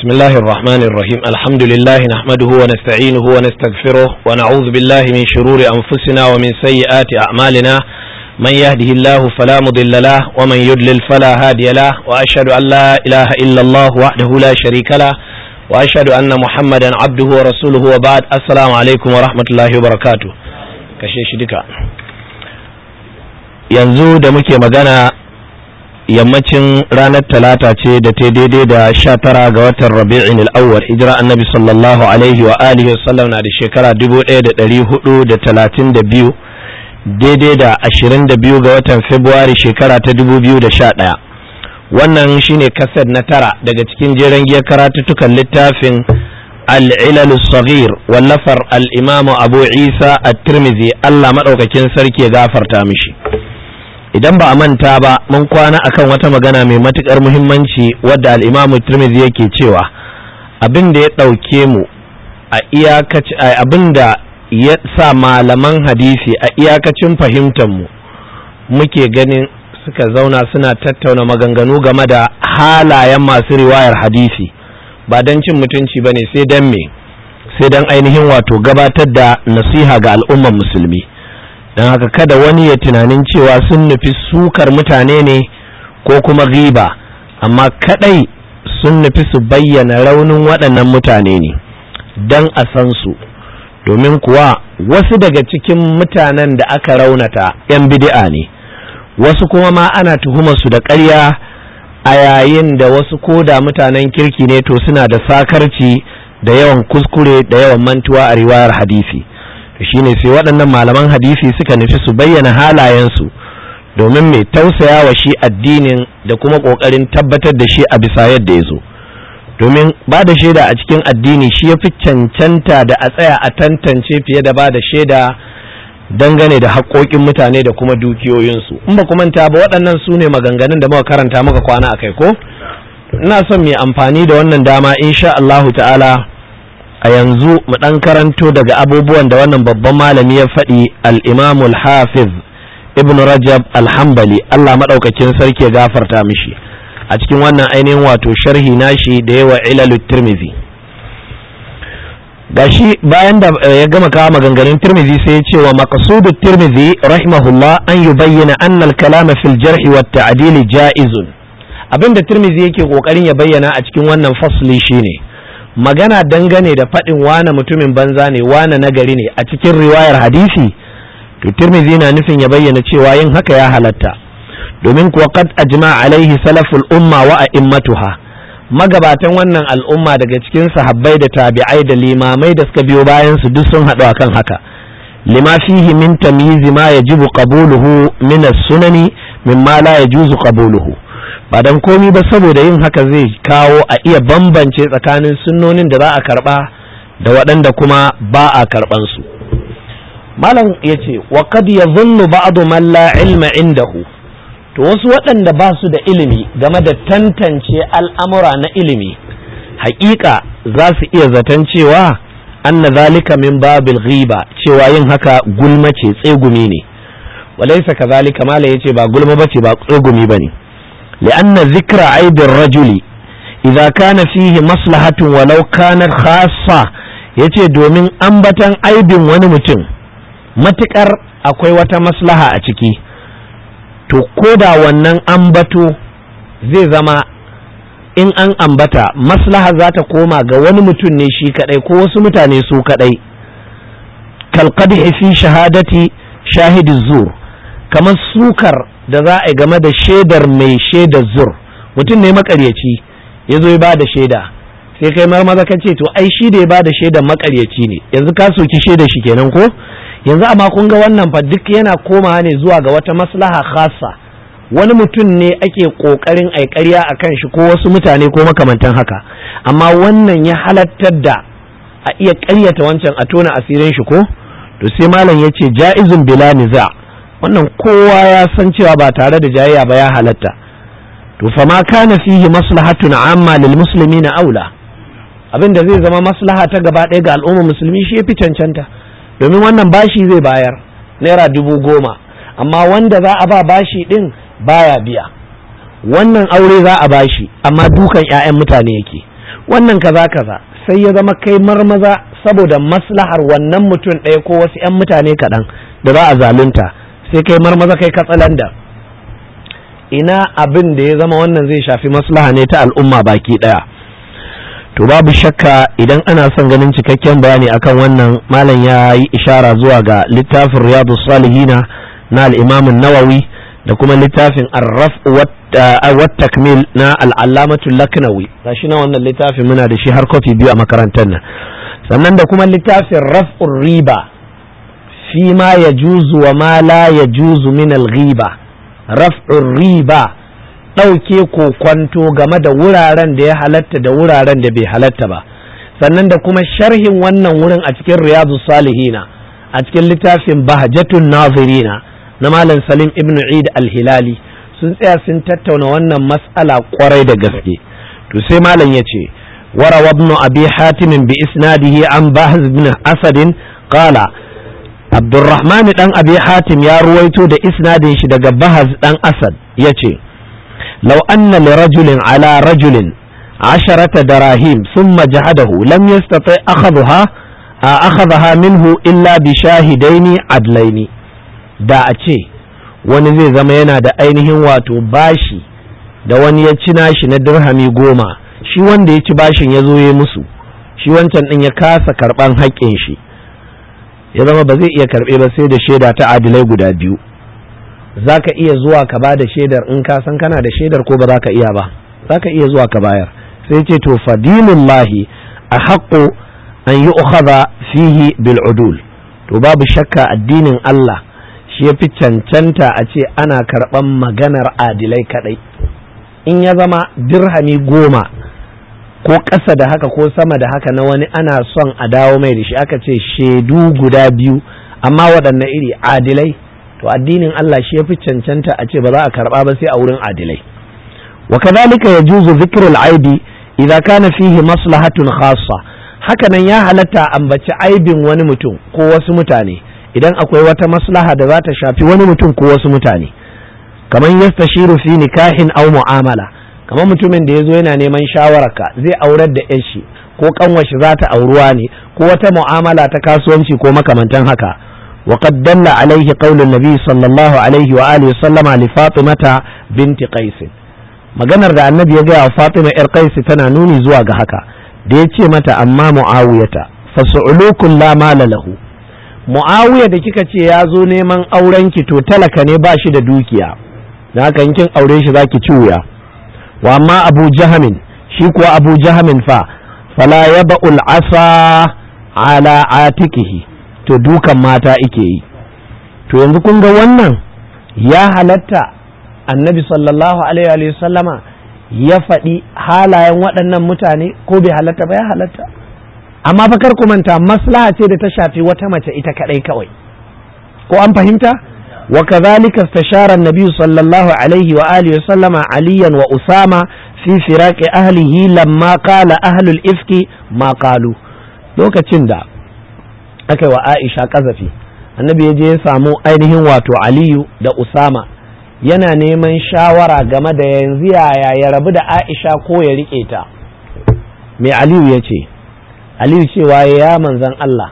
بسم الله الرحمن الرحيم الحمد لله نحمده ونستعينه ونستغفره ونعوذ بالله من شرور أنفسنا ومن سيئات أعمالنا من يهده الله فلا مضل له ومن يضلل فلا هادي له وأشهد أن لا إله إلا الله وحده لا شريك له وأشهد أن محمدا عبده ورسوله وبعد السلام عليكم ورحمة الله وبركاته كشيش دكا yanzu da muke magana yammacin ranar talata ce da ta daidai da sha tara ga watan rabi'in al'awwal hijira annabi sallallahu alaihi wa alihi wasallam na da shekara dubu ɗaya da ɗari hudu da talatin da biyu daidai da ashirin da biyu ga watan februari shekara ta dubu biyu da sha ɗaya wannan shine kaset na tara daga cikin jeren giyar karatuttukan littafin al'ilal saghir wallafar al'imamu abu isa at-tirmidhi allah maɗaukakin sarki ya gafarta mishi idan ba a manta ba mun kwana akan wata magana mai matukar muhimmanci wadda al'imamu tirmidhi yake cewa abin da ya ɗauke mu a iyakaci abin da ya sa malaman hadisi a iyakacin fahimtar mu muke ganin suka zauna suna tattauna maganganu game da halayen masu riwayar hadisi ba don cin mutunci ba ne sai don me sai don ainihin wato gabatar da nasiha ga al'ummar musulmi don haka kada wani ya tunanin cewa sun nufi sukar mutane ne ko kuma riba amma kadai sun nufi su bayyana raunin waɗannan mutane ne don a san su domin kuwa wasu daga cikin mutanen da aka raunata 'yan bid'a ne wasu kuma ma ana su da ƙarya a yayin da wasu koda mutanen kirki ne to suna da sakarci da yawan kuskure da yawan mantuwa a riwayar hadisi. shine sai waɗannan malaman hadisi suka nufi su bayyana halayensu domin mai tausaya wa shi addinin da kuma ƙoƙarin tabbatar da shi a bisa yadda ya zo domin ba da shaida a cikin addini shi ya fi cancanta da a tsaya a tantance fiye da ba da shaida dangane da haƙoƙin mutane da kuma dukiyoyinsu in ba manta ba waɗannan su ne maganganun da muka karanta muka kwana a kai ko ina son mai amfani da wannan dama insha Allahu ta'ala a yanzu mu ɗan karanto daga abubuwan da wannan babban malami ya faɗi al-imamul hafiz ibn rajab al-hambali Allah maɗaukakin sarki ya gafarta mishi a cikin wannan ainihin wato sharhi nashi da yawa ilalut tirmizi gashi bayan da ya gama kawo maganganun tirmizi sai ya ce wa maqsudu tirmizi rahimahullah an yubayyana anna al-kalama fil jarhi wat ta'dil ja'izun abinda tirmizi yake kokarin ya bayyana a cikin wannan fasli shine magana dangane da faɗin wane mutumin banza ne wane nagari ne a cikin riwayar hadisi to tirmidhi na nufin ya bayyana cewa yin haka ya halatta domin kuwa qad ajma alaihi salaful umma wa a'immatuha magabatan wannan al'umma daga cikin sahabbai da tabi'ai da limamai da suka biyo bayan su duk sun haɗu akan haka lima fihi min tamyiz ma yajibu qabuluhu min as-sunani mimma la yajuzu qabuluhu ba dan komi ba saboda yin haka zai kawo a iya bambance tsakanin sunnonin da za a karba da waɗanda kuma ba a karban su malam ya ce wa kad yadhunnu ba'du man la ilma indahu to wasu waɗanda ba su da ilimi game da tantance al'amura na ilimi haƙiƙa za su iya zaton cewa anna zalika min babil ghiba cewa yin haka gulma ce tsegumi ne walaysa kazalika malam yace ba gulma bace ba tsegumi bane لأن ذكر عيب الرجل إذا كان فيه مصلحة ولو كانت خاصة yace domin ambatan aibin wani mutum matuƙar akwai wata maslaha a ciki to ko da wannan ambato zai zama in an ambata maslaha za ta koma ga wani mutum ne shi kadai ko wasu mutane su kadai kalqadhi fi shahadati shahidi zur kamar sukar da za a yi game da shaidar mai shaidar zur mutum ne makaryaci ya zo ya ba da shaida sai kai maza ka ce to ai shi da ya ba da shaidar makaryaci ne yanzu ka soki shaidar shi kenan ko yanzu amma kun ga wannan fa duk yana komawa ne zuwa ga wata maslaha khasa wani mutum ne ake kokarin ai ƙarya a kan shi ko wasu mutane ko makamantan haka amma wannan ya halattar da a iya ƙaryata wancan a tona asirin shi ko to sai malam ya ce ja'izun bila niza' wannan kowa ya san cewa ba tare da jayayya ba ya halatta to fa ma kana fihi maslahatun amma lil muslimina aula abin da zai zama maslaha ta gaba ɗaya ga al'ummar musulmi shi yafi cancanta domin wannan bashi zai bayar naira dubu goma amma wanda za a ba bashi din baya biya wannan aure za a bashi amma dukan 'ya'yan mutane yake wannan kaza kaza sai ya zama kai marmaza saboda maslahar wannan mutum ɗaya ko wasu 'yan mutane kaɗan da za a zalunta sai kai marmaza kai katsalanda ina abin da ya zama wannan zai shafi maslaha ne ta al'umma baki ɗaya to babu shakka idan ana son ganin cikakken bayani akan wannan malam ya yi ishara zuwa ga littafin riyadu salihina na al'imamin nawawi da kuma littafin arraf wat takmil na al'allamatu laknawi gashi na wannan littafin muna da shi har kofi biyu a makarantar nan sannan da kuma littafin raf'ur riba fi ma ya juzu wa ma la ya juzu min al-ghiba raf'ur riba ɗauke kokwanto game da wuraren da ya halatta da wuraren da bai halatta ba sannan da kuma sharhin wannan wurin a cikin riyadu salihina a cikin littafin bahjatun nazirina na malam salim ibn eid al-hilali sun tsaya sun tattauna wannan mas'ala kwarai da gaske to sai malam ya ce warawa ibn abi hatim bi isnadihi an bahz ibn asad qala abdurrahman dan abi hatim ya ruwaito da isnadin shi daga bahaz dan asad yace law anna li rajulin ala rajulin عشرة دراهم ثم جهده لم يستطع أخذها أخذها منه إلا بشاهدين عدلين da a ce wani zai zama yana da ainihin wato bashi da wani ya ci nashi na dirhami goma shi wanda ya ci bashin ya zo ya musu shi wancan ɗin ya kasa karɓan haƙƙin shi ya zama ba zai iya karɓe ba sai da shaida ta adilai guda biyu za ka iya zuwa ka ba da shaidar in ka san kana da shaidar ko ba za ka iya ba za ka iya zuwa ka bayar sai ce to fadilullahi a haƙƙo an yi fihi bil udul to babu shakka addinin Allah shi ya fi cancanta a ce ana karɓan maganar adilai kaɗai in ya zama dirhami goma ko ƙasa da haka ko sama da haka na wani ana son a dawo mai da shi aka ce shaidu guda biyu amma waɗanne iri adilai to addinin Allah shi ya fi cancanta a ce ba za a karɓa ba sai a wurin adilai wa kadhalika yajuzu dhikrul aibi idza kana fihi maslahatun khassa hakanan ya halatta ambaci aibin wani mutum ko wasu mutane idan akwai wata maslaha da za ta shafi wani mutum ko wasu mutane kamar yastashiru fi nikahin aw mu'amala kamar mutumin da yazo yana neman shawararka zai aurar da yan shi ko kanwashi za ta auruwa ne ko wata mu'amala ta kasuwanci ko makamantan haka وقد دل عليه قول النبي صلى الله عليه وآله وسلم لفاطمة بنت قيس maganar da annabi ya gaya wa Fatima ‘yar Qaisi tana nuni zuwa ga haka da ya ce mata amma mu'awiyata fasu'ulukun la mala lahu mu'awiya da kika ce ya zo neman auren ki to talaka ne ba shi da dukiya da haka in kin aure shi zaki ci wuya wa amma abu jahamin shi kuwa abu jahamin fa fala yaba'ul asa ala atikihi to dukan mata ike yi to yanzu kun ga wannan ya halatta annabi sallallahu alaihi wa sallama ya faɗi halayen waɗannan mutane ko bai halatta ba ya halatta amma fa kar ku manta maslaha ce da ta shafi wata mace ita kadai kawai ko an fahimta wa kadhalika istashara an-nabi sallallahu alaihi wa alihi wa sallama aliyan wa usama fi firaqi ahlihi lamma qala ahlul ifki ma qalu lokacin da aka wa Aisha kazafi annabi ya je ya samu ainihin wato Aliyu da Usama yana neman shawara game da yanzu yaya ya rabu da Aisha ko ya rike ta mai Aliyu ya ce Aliyu cewa ya manzan Allah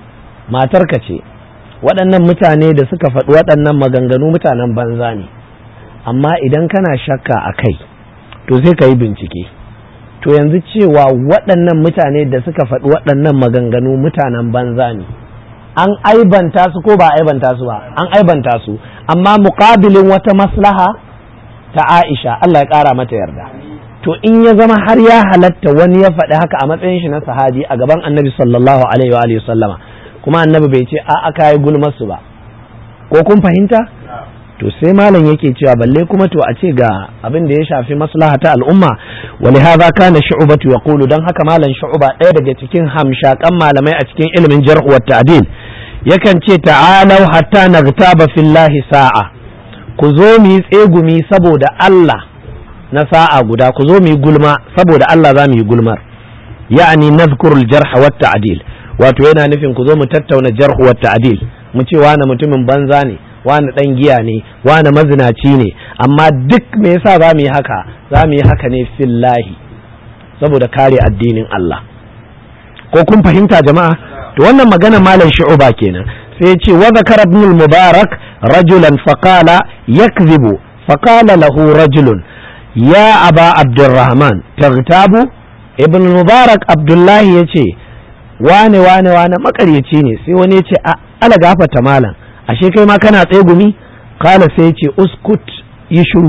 matarka ce waɗannan mutane da suka faɗi waɗannan maganganu mutanen banza ne amma idan kana shakka a kai to sai ka yi bincike to yanzu cewa waɗannan mutane da suka faɗi waɗannan maganganu mutanen banza ne an aibanta su ko ba aibanta su ba an aibanta su amma muƙabilin wata maslaha ta Aisha Allah ya ƙara mata yarda to in ya zama har ya halatta wani ya faɗi haka a matsayin shi na sahabi a gaban annabi sallallahu alaihi wa alihi sallama kuma annabi bai ce a aka yi gulmar su ba ko kun fahimta to sai malam yake cewa balle kuma to a ce ga abin da ya shafi maslaha ta al'umma wa li hadha kana shu'batu yaqulu dan haka malam shu'ba ɗaya daga cikin hamshakan malamai a cikin ilimin jarh wa ta'dil yakan ce ta'alau hatta nagtaba fillahi sa'a ku zo mu yi tsegumi saboda Allah na sa'a guda ku zo mu yi gulma saboda Allah za mu yi gulmar ya'ani nazkurul jarh wa ta'dil wato yana nufin ku zo mu tattauna jarh wa ta'dil mu ce wani mutumin banza ne wani dan giya ne wani mazinaci ne amma duk me yasa za mu yi haka za mu yi haka ne fillahi saboda kare addinin Allah ko kun fahimta jama'a to wannan magana malam shu'uba kenan sai ya ce wa zakara ibn al-mubarak rajulan faqala yakzibu faqala lahu rajulun ya aba abdurrahman taghtabu ibn al-mubarak abdullahi yace wane wane wane makaryaci ne sai wani yace a ala gafata malam ashe kai ma kana tsegumi kala sai yace uskut yi shiru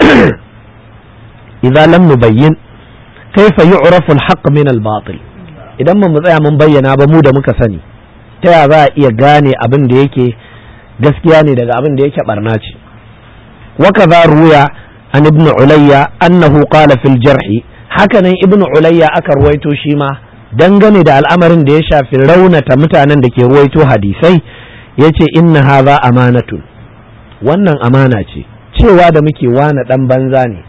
idan lam nubayyin kaifa yu'rafu al-haqq min al-batil idan mu tsaya mun bayyana ba mu da muka sani ta ya za a iya gane abin da yake gaskiya ne daga abin da yake barna ce wa kaza ruya an ibn ulayya annahu qala fil jarhi hakanan ibn ulayya aka ruwaito shi ma dangane da al'amarin da ya shafi raunata mutanen da ke ruwaito hadisai yace inna hadha amanatun wannan amana ce cewa da muke wane dan banza ne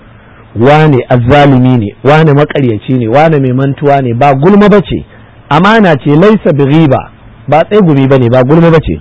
wane azzalimi ne wane makaryaci ne wane mai mantuwa ne ba gulma bace amana ce laisa bighiba ba tsegumi bane ba gulma bace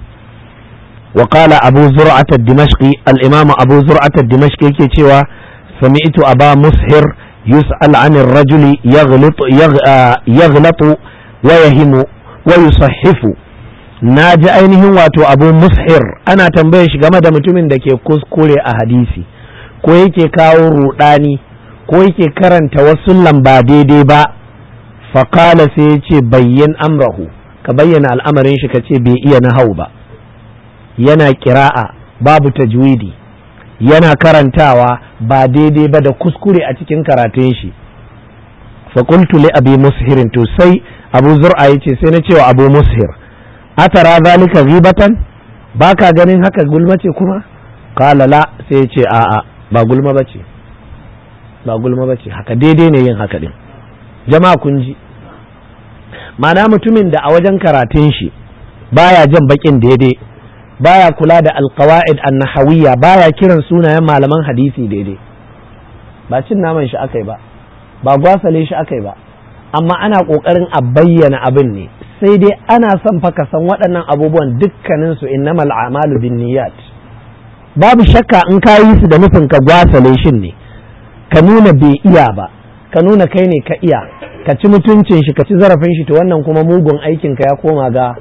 wa qala abu zur'at ad-dimashqi al-imam abu zur'at ad-dimashqi yake cewa sami'tu aba mushir yus'al 'an ar-rajuli yaghlitu yaghlatu wa yahimu wa yusahhifu na ji ainihin wato abu mushir ana tambayar shi game da mutumin da ke kuskure a hadisi ko yake kawo rudani ko yake karanta wasu lamba daidai ba faƙala sai ya ce bayyan amrahu ka bayyana al'amarin shi ka ce bai iya nahau ba yana kira'a babu tajwidi yana karantawa ba daidai ba da kuskure a cikin karatun shi faƙultu li abi mushirin to sai abu zur'a ya ce sai na cewa abu mushir atara zalika ghibatan baka ganin haka gulma ce kuma qala la sai ya ce a'a ba gulma bace ba gulma bace haka daidai ne yin haka din jama'a kun ji ma'ana mutumin da a wajen karatun shi baya jan bakin daidai baya kula da alqawaid an-nahawiyya baya kiran sunayen malaman hadisi daidai ba cin naman shi akai ba ba gwasale shi akai ba amma ana kokarin a bayyana abin ne sai dai ana son fa ka san waɗannan abubuwan dukkanin su innamal a'malu binniyat babu shakka in ka yi su da nufin ka gwasale shin ne ka nuna bai iya ba ka nuna kai ne ka iya ka ci mutuncin shi ka ci zarafin shi to wannan kuma mugun aikin ka ya koma ga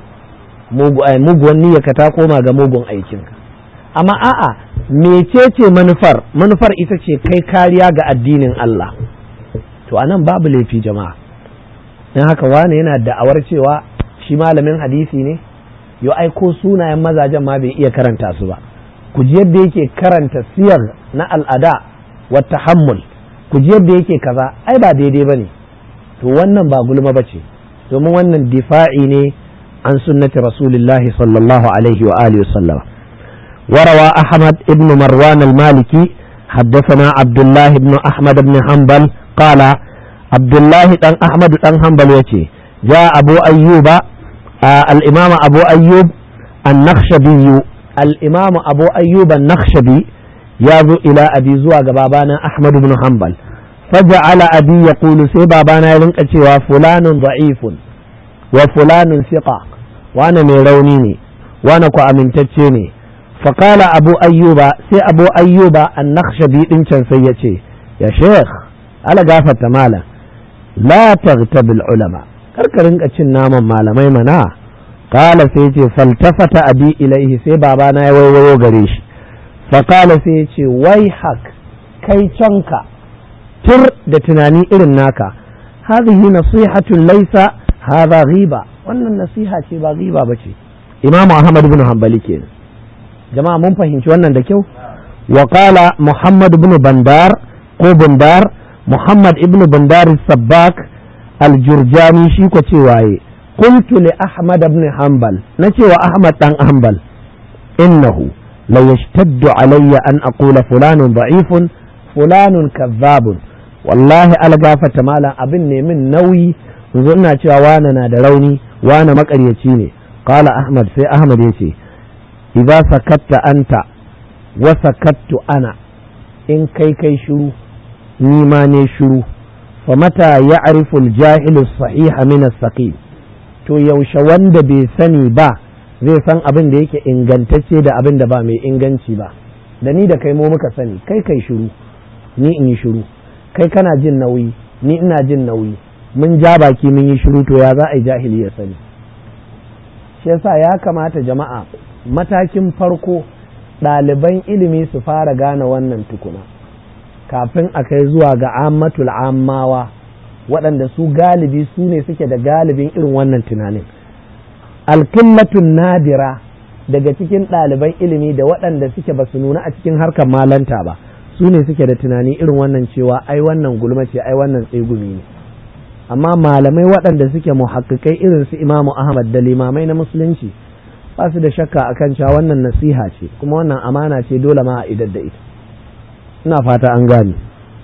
muguwan niyya ka ta koma ga mugun aikin ka amma a'a mecece manufar manufar ita ce kai kariya ga addinin Allah to anan babu laifi jama'a dan haka wani yana da'awar cewa shi malamin hadisi ne yo aiko sunayen mazajen ma bai iya karanta su ba ku ji yadda yake karanta siyar na al'ada wa tahammul ku ji yadda yake kaza ai ba daidai bane to wannan ba gulma bace domin wannan difa'i ne an sunnati rasulillahi sallallahu alaihi wa alihi wasallam وروى أحمد بن مروان المالكي حدثنا عبد الله بن أحمد بن حنبل قال عبد الله بن أحمد بن حنبل يتي جاء أبو أيوب آه الإمام أبو أيوب النخشبي الإمام أبو أيوب النخشبي يابو إلى أبي زواج بابانا أحمد بن حنبل فجعل أبي يقول سي بابانا يلنك فلان ضعيف وفلان ثقة وأنا ميرونيني وأنا كو أمنتتشيني فقال أبو أيوب سي أبو أيوب النخشبي إنشان سيتي يا شيخ على قافة مالا لا تغتب العلماء karkarin cin naman malamai mana kala sai ce faltafata abi ilaihi sai babana ya waiwayo gare shi fakala sai ya ce wai hak kai canka tur da tunani irin naka hadhihi nasihatun laisa hadha ghiba wannan nasiha ce ba ghiba bace imam ahmad ibn hanbali kenan jama'a mun fahimci wannan da kyau wa qala muhammad ibn bandar ko bandar muhammad ibn bandar sabbak aljurjani shi ko ce waye qultu li ahmad ibn hanbal na cewa ahmad dan hanbal innahu la yashtaddu alayya an aqula fulanun da'ifun fulanun kadhabun wallahi algafata malam abin ne min nauyi yanzu ina cewa wane na da rauni wane makaryaci ne qala ahmad sai ahmad yace idza sakatta anta wa sakattu ana in kai kai shiru ni ma ne shiru fa mata ya'rifu al-jahilu as-sahiha min as-saqim to yaushe wanda bai sani ba zai san abin da yake ingantacce da abin da ba mai inganci ba da ni da kai mu muka sani kai kai shiru ni in yi shiru kai kana jin nauyi ni ina jin nauyi mun ja baki mun yi shiru to ya za a yi jahili ya sani shi yasa ya kamata jama'a matakin farko ɗaliban ilimi su fara gane wannan tukuna kafin a kai zuwa ga ammatul ammawa waɗanda su galibi su ne suke da galibin irin wannan tunanin alkillatun nadira daga cikin ɗaliban ilimi da waɗanda suke ba su nuna a cikin harkar malanta ba su ne suke da tunani irin wannan cewa ai wannan gulma ce ai wannan tsegumi ne amma malamai waɗanda suke muhakkikai irin su imamu ahmad da limamai na musulunci ba su da shakka akan cewa wannan nasiha ce kuma wannan amana ce dole ma a idar da ita ina fata an gane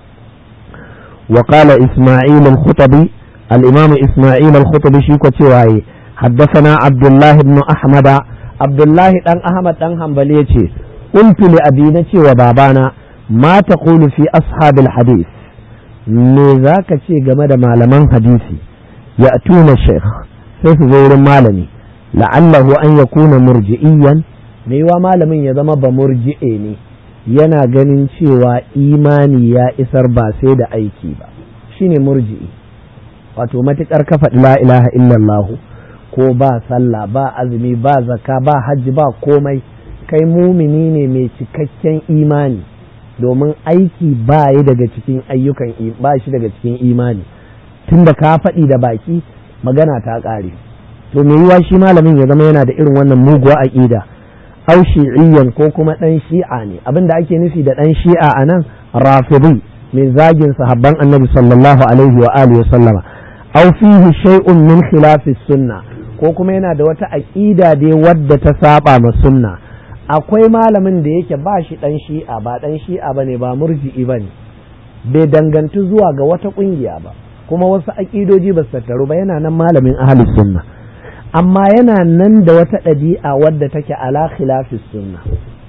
wa qala isma'il al-khutabi al-imam isma'il al-khutabi shi ko cewa yi haddathana abdullah ibn ahmad abdullah dan ahmad dan hanbali yace qultu li abi na cewa babana ma taqulu fi ashabil hadith me zaka ce game da malaman hadisi ya tuna sheikh sai su zo wurin malami la'allahu an yakuna murji'iyan me yiwa malamin ya zama ba murji'e ne yana ganin cewa imani ya isar ba sai da aiki ba shine murji'i wato matukar ka faɗi la ilaha illallahu ko ba sallah ba azumi ba zakka ba hajji ba komai kai mumini ne mai cikakken imani domin aiki ba yi daga cikin ayyukan ba shi daga cikin imani tunda ka faɗi da baki magana ta ƙare to me yiwa shi malamin ya zama yana da irin wannan muguwa aƙida au shi'iyyan ko kuma ɗan shi'a ne abin da ake nufi da ɗan shi'a a nan rafidi mai zagin sahabban annabi sallallahu alaihi wa alihi sallama au fihi shay'un min khilafi sunna ko kuma yana da wata aqida dai wadda ta saba ma sunna akwai malamin da yake ba shi ɗan shi'a ba ɗan shi'a bane ba murji'i bane bai dangantu zuwa ga wata ƙungiya ba kuma wasu aƙidoji ba su tattaru ba yana nan malamin ahlus sunna amma yana nan da wata ɗabi'a wadda take ala khilafis sunna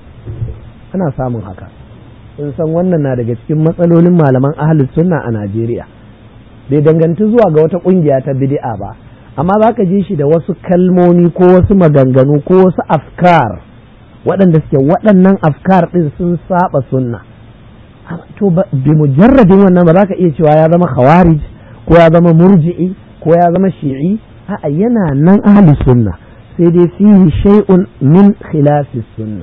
ana samun haka sun san wannan na daga cikin matsalolin malaman ahlus sunna a Najeriya bai danganci zuwa ga wata ƙungiya ta bid'a ba amma za ka ji shi da wasu kalmomi ko wasu maganganu ko wasu afkar waɗanda suke waɗannan afkar ɗin sun saba sunna to bi mujarradin wannan ba za ka iya cewa ya zama khawarij ko ya zama murji'i ko ya zama shi'i a'a yana nan ahli sunna sai dai fihi shay'un min khilafi sunna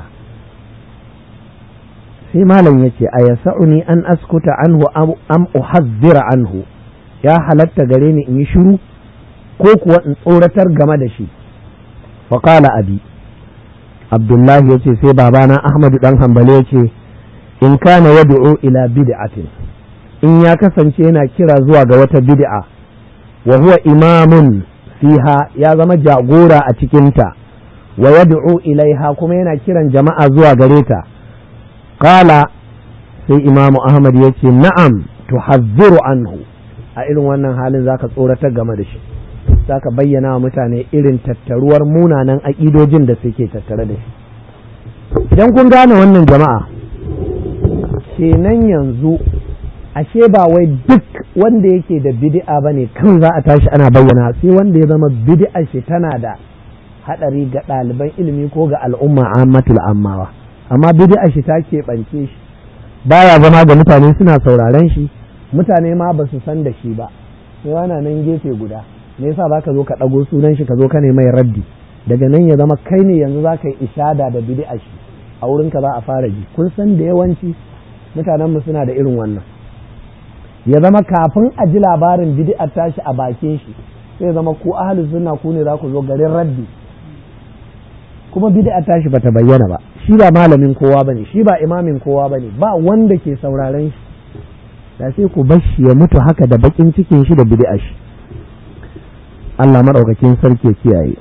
sai malam yace a yasa'uni an askuta anhu am uhazzira anhu ya halatta gare ni in yi shiru ko kuwa in tsoratar game da shi faqala abi abdullahi yace sai babana ahmadu dan hanbali yace in kana yad'u ila bid'atin in ya kasance yana kira zuwa ga wata bid'a wa huwa imamun fiha ya zama jagora a cikinta wa yad'u ilaiha kuma yana kiran jama'a zuwa gare ta qala sai imamu ahmad ya ce na'am tuhazziru anhu a irin wannan halin zaka tsoratar game da shi zaka bayyana wa mutane irin tattaruwar munanan aƙidojin da suke tattare da shi idan kun gane wannan jama'a kenan yanzu ashe ba wai duk wanda yake da bid'a bane kan za a tashi ana bayyana sai wanda ya zama bid'a shi tana da hadari ga ɗaliban ilimi ko ga al'umma ammatul ammawa amma bid'a shi ta keɓance shi baya zama ga mutane suna sauraren shi mutane ma ba su san da shi ba sai wana nan gefe guda me yasa baka zo ka ɗago sunan shi ka zo ka ne mai raddi daga nan ya zama kai ne yanzu za ka yi ishada da bid'a shi a wurinka za a fara ji kun san da yawanci mutanenmu suna da irin wannan ya zama kafin a ji labarin bid'ar tashi a bakin shi sai zama ku ahli sunna ku ne za ku zo garin raddi kuma bid'ar tashi bata bayyana ba shi ba malamin kowa bane shi ba imamin kowa bane ba wanda ke sauraren shi da sai ku bar shi ya mutu haka da bakin cikin shi da bid'ar shi Allah madaukakin sarki ya kiyaye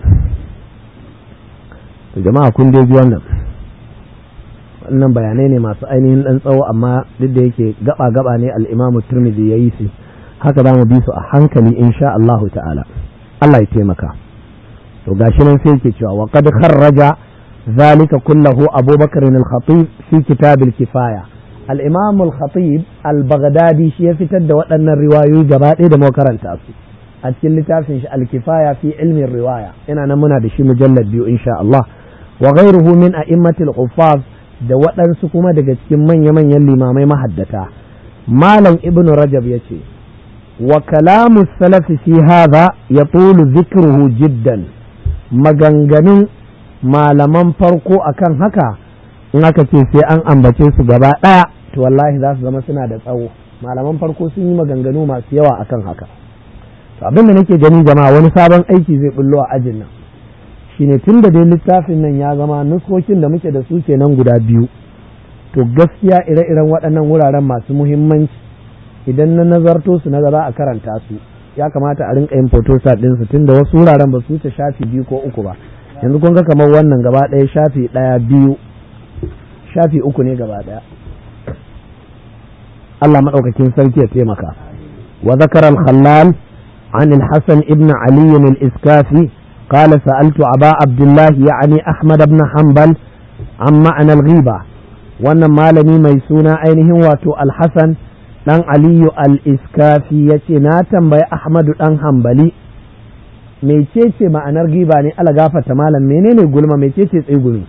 to jama'a kun dai ji wannan wannan bayanai ne masu ainihin ɗan tsawo amma duk da yake gaba-gaba ne al'imamu turmizi ya yi su haka za mu bi su a hankali insha Allah ta'ala Allah ya taimaka to gashi nan sai yake cewa wa qad kharraja zalika kullahu abubakar al-khatib fi kitab al-kifaya al-imam al-khatib al-baghdadi shi ya fitar da waɗannan riwayoyi gaba ɗaya da karanta su a cikin littafin shi al-kifaya fi ilmin riwaya ina nan muna da shi mujallad biyu insha Allah wa ghayruhu min a'immatil huffaz da waɗansu kuma daga cikin manya-manyan limamai mahaddata malam ibnu rajab ya ce wa kalamu salafi fi hadha yatulu dhikruhu jiddan maganganun malaman farko akan haka in aka ce sai an ambace su gaba ɗaya to wallahi za su zama suna da tsawo malaman farko sun yi maganganu masu yawa akan haka to abin da nake gani jama'a wani sabon aiki zai bullo a ajin nan shine tun da dai littafin nan ya zama nuskokin da muke da su kenan guda biyu to gaskiya ire-iren waɗannan wuraren masu muhimmanci idan na nazarto su na za a karanta su ya kamata a rinka yin photostat ɗinsu tun da wasu wuraren ba su wuce shafi biyu ko uku ba yanzu kun ga kamar wannan gaba ɗaya shafi ɗaya biyu shafi uku ne gaba ɗaya Allah maɗaukakin sarki ya taimaka wa zakara al-khallal عن الحسن ابن علي الإسكافي قال سألت أبا عبد الله يعني أحمد بن حنبل عن معنى الغيبة وأن مالني ميسونا أينهم واتو الحسن دان علي الإسكافي يتنا بي أحمد دان حنبلي mecece ma'anar giba ne ala gafata malam menene gulma mecece tsigumi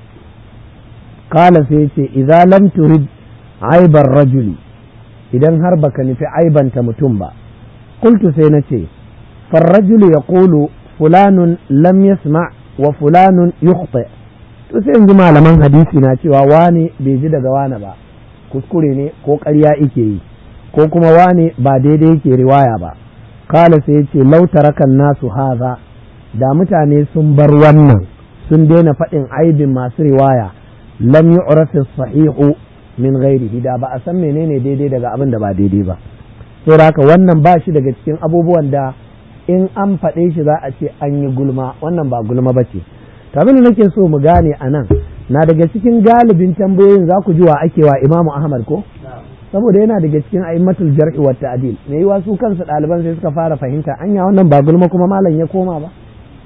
kala sai ce idza lam turid aibar rajuli idan har baka nufi aibanta mutum ba qultu sai na ce farrajulu yaqulu fulanun lam yasma wa fulanun yukhti to sai yanzu malaman hadisi na cewa wane bai ji daga wane ba kuskure ne ko ƙarya ike yi ko kuma wane ba daidai yake riwaya ba kala sai yace lau tarakan nasu haza da mutane sun bar wannan sun daina faɗin aibin masu riwaya lam yu'raf sahihu min ghairihi da ba a san menene daidai daga abin da ba daidai ba saboda haka wannan ba shi daga cikin abubuwan da in an faɗe shi za a ce an yi gulma wannan ba gulma ba ce abin da nake so mu gane a nan na daga cikin galibin tambayoyin za ku ji wa ake wa imamu ahmad ko saboda yana daga cikin a'immatul jar'i wa ta'dil me yiwa su kansu ɗaliban sai suka fara fahimta anya wannan ba gulma kuma malam ya koma ba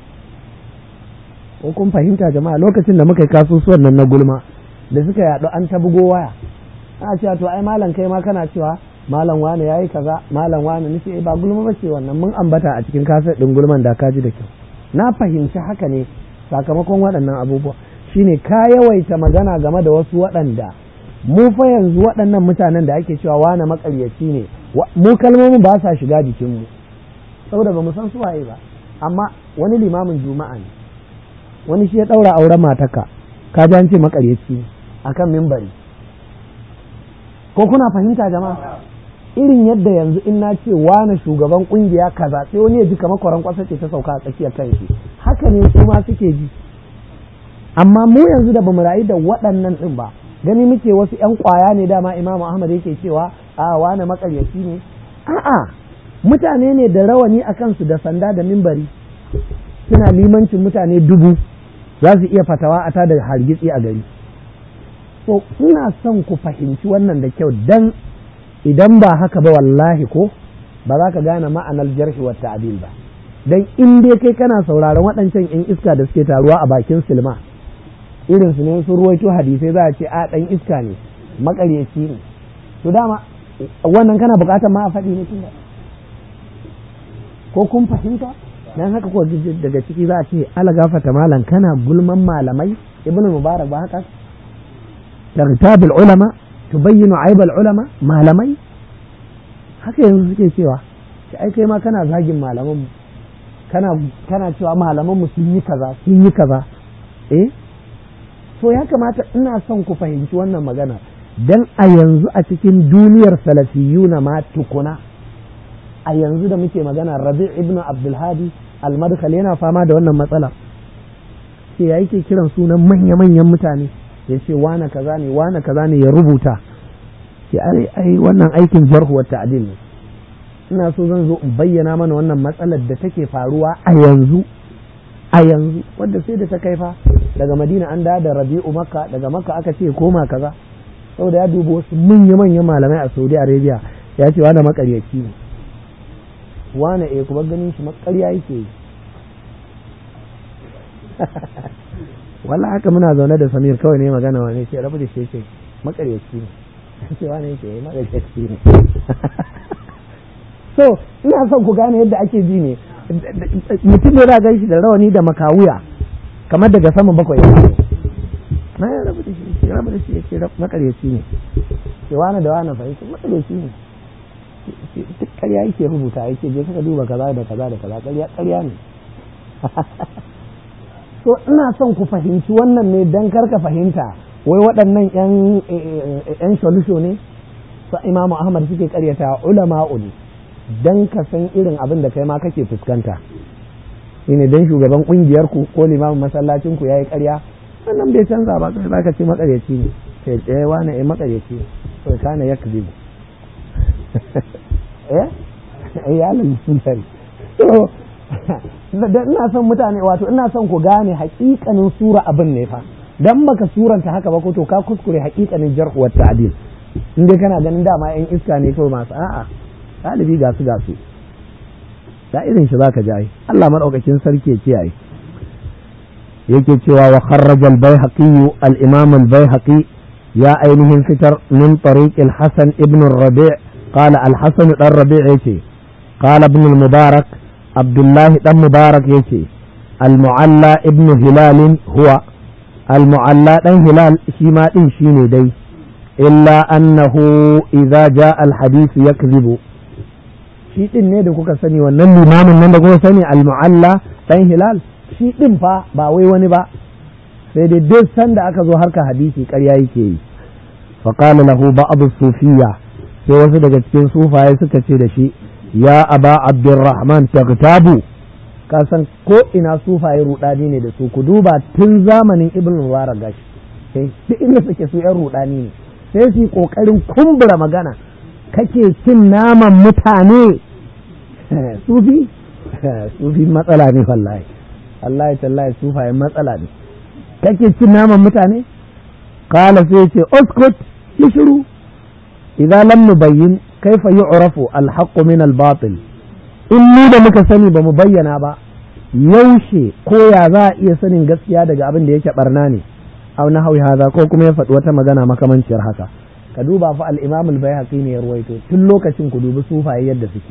ko kun fahimta jama'a lokacin da muka yi kasusuwan nan na gulma da suka yaɗu an ta bugo waya ana cewa to ai malam kai ma kana cewa malam wane yayi kaza malam wane nace ba gulma ba ce wannan mun ambata a cikin kasar din gulman da ka ji da kyau na fahimci haka ne sakamakon waɗannan abubuwa shine ka yawaita magana game da wasu waɗanda mu fa yanzu waɗannan mutanen da ake cewa wane makaryaci ne mu kalmomin ba sa shiga jikinmu saboda ba mu san su waye ba amma wani limamin juma'a ne wani shi ya ɗaura auren mataka ka ji an ce makaryaci ne akan mimbari ko kuna fahimta jama'a irin yadda yanzu in na ce wane shugaban kungiya kaza sai wani ya ji kamar kwaran kwasa ce ta sauka a tsakiyar kan shi haka ne su ma suke ji amma mu yanzu da bamu rayu da waɗannan ɗin ba gani muke wasu ƴan ƙwaya ne dama imamu ahmad yake cewa a wane makaryaci ne a'a mutane ne da rawani a kansu da sanda da mimbari suna limancin mutane dubu za su iya fatawa a tada hargitsi a gari so ina son ku fahimci wannan da kyau dan idan ba haka ba wallahi ko ba za ka gane ma'anar jarhi wa ta'dil ba dan in dai kai kana sauraron waɗancan yan iska da suke taruwa a bakin silma irin su ne sun ruwaito hadisai za a ce a dan iska ne makaryaci ne to dama wannan kana buƙatar ma a faɗi ne tun ko kun fahimta dan haka ko daga ciki za a ce ala gafata malam kana gulman malamai ibnu mubarak ba haka تغتاب العلماء تبين عيب العلماء malamai haka yanzu suke cewa shi ai kai ma kana zagin malaman kana kana cewa malaman mu sun yi kaza sun yi kaza eh so ya kamata ina son ku fahimci wannan magana dan a yanzu a cikin duniyar salafiyuna ma tukuna a yanzu da muke magana Rabi' ibn Abdul Hadi al-Madkhal yana fama da wannan matsala sai ya yake kiran sunan manya-manyan mutane ya ce wane kaza ne wane kaza ne ya rubuta ce ai ai wannan aikin jarhu wa ta'dil ne ina so zan zo in bayyana mana wannan matsalar da take faruwa a yanzu a yanzu wadda sai da ta kai fa daga Madina an da da Rabi'u Makka daga Makka aka ce koma kaza saboda ya dubi wasu manya manyan malamai a Saudi Arabia ya ce wane makaryaci ne wane eh kuma ganin shi makarya yake yi wallah haka muna zaune da samir kawai ne magana wani ce rabu da shi ce makaryaci ne cewa ne yake makaryaci ne so ina son ku gane yadda ake ji ne mutum ne za gan shi da rawani da makawuya kamar daga saman bakwai ya na ya rabu da shi ce rabu da shi yake makaryaci ne ce wani da wani fahimci makaryaci ne duk ƙarya yake rubuta yake je kaka duba kaza da kaza da kaza ƙarya ƙarya ne so ina son ku fahimci wannan ne dan karka fahimta wai waɗannan yan yan solution ne su imamu ahmad suke ƙaryata ulama'u ne dan ka san irin abin da kai ma kake fuskanta shine dan shugaban kungiyar ku ko limamin masallacin ku yayi ƙarya wannan bai canza ba kai zaka ce makaryaci ne sai tsaye wani ai makaryaci to kana yakzi eh ya lalmutari to ina son mutane wato ina son ku gane hakikanin sura abin ne fa dan baka suranta haka ba ko to ka kuskure hakikanin jarh wa ta'dil in dai kana ganin dama yan iska ne kawai masu a'a ɗalibi ga su ga su da irin shi zaka ji ai Allah madaukakin sarki ya kiyaye yake cewa wa kharraja al-baihaqi al-imam al-baihaqi ya ainihin fitar min tariq al-hasan ibn ar-rabi' qala al-hasan dan rabi' yace qala ibn al-mubarak abdullah dan mubarak yace al-mu'alla ibn hilal huwa al-mu'alla dan hilal shi ma din shine dai illa annahu idza jaa al-hadith yakdhibu shi din ne da kuka sani wannan limamin nan da kuka sani al-mu'alla dan hilal shi din fa ba wai wani ba sai dai duk sanda aka zo harka hadisi ƙarya yake yi fa qala lahu ba'd sufiyya sai wasu daga cikin sufaye suka ce da shi ya aba abdurrahman tagtabu ka san ko ina sufaye rudani ne da su ku duba tun zamanin ibn mubarak gashi sai duk inda suke su yan rudani ne sai su yi kokarin kumbura magana kake cin naman mutane sufi sufi matsala ne wallahi Allah tallahi sufaye matsala ne kake cin naman mutane kala sai ce uskut yi shiru idan lam nubayyin kaifa yu'rafu al-haqqu min al-batil in ni da muka sani ba mu bayyana ba yaushe ko ya za a iya sanin gaskiya daga abin da yake barna ne aw na hawi haza ko kuma ya faɗi wata magana makamanciyar haka ka duba fa al-imam al-bayhaqi ne ya ruwaito tun lokacin ku dubi sufaye yadda suke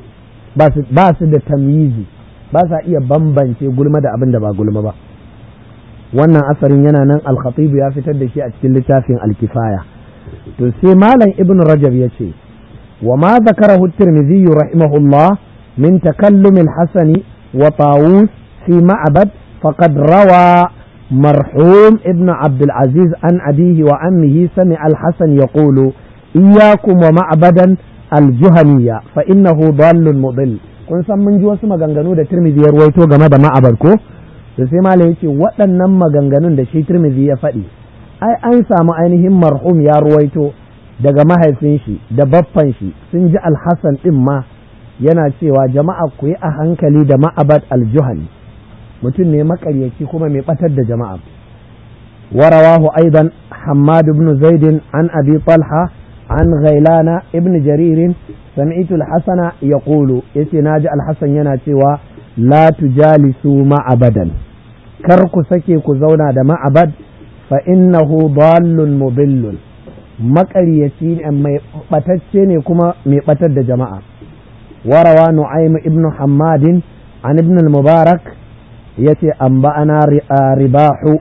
ba su da tamyizi ba sa iya bambance gulma da abin da ba gulma ba wannan asarin yana nan al-khatib ya fitar da shi a cikin littafin al-kifaya to sai malam ibn rajab ya ce wa ma zakarahu at-tirmidhi rahimahullah min takallum al-hasan wa tawus fi ma'bad faqad rawa مرحوم ابن عبد العزيز عن أبيه وعمه سمع الحسن يقول إياكم ومعبدا الجهنية فإنه ضال مضل kun san mun ji wasu maganganu da Tirmidhi ya ruwaito game da ma'abar ko da sai malai yace waɗannan maganganun da shi Tirmidhi ya faɗi ai an samu ainihin marhum ya ruwaito daga mahaifin shi da baffan shi sun ji alhassan din ma yana cewa jama'a ku yi a hankali da ma'abad aljuhani mutum ne makaryaci kuma mai batar da jama'a warawahu aidan hammad ibn zaid an abi talha an ghailana ibn jarir sami'tu al-hasana yaqulu yace naji al-hasan yana cewa la tujalisu ma'abadan kar ku sake ku zauna da ma'abad fa innahu dallun mudillun makaryaci ne mai batacce ne kuma mai batar da jama'a warawa nu'aym ibn hammadin an ibn al-mubarak yace an ba'ana ribahu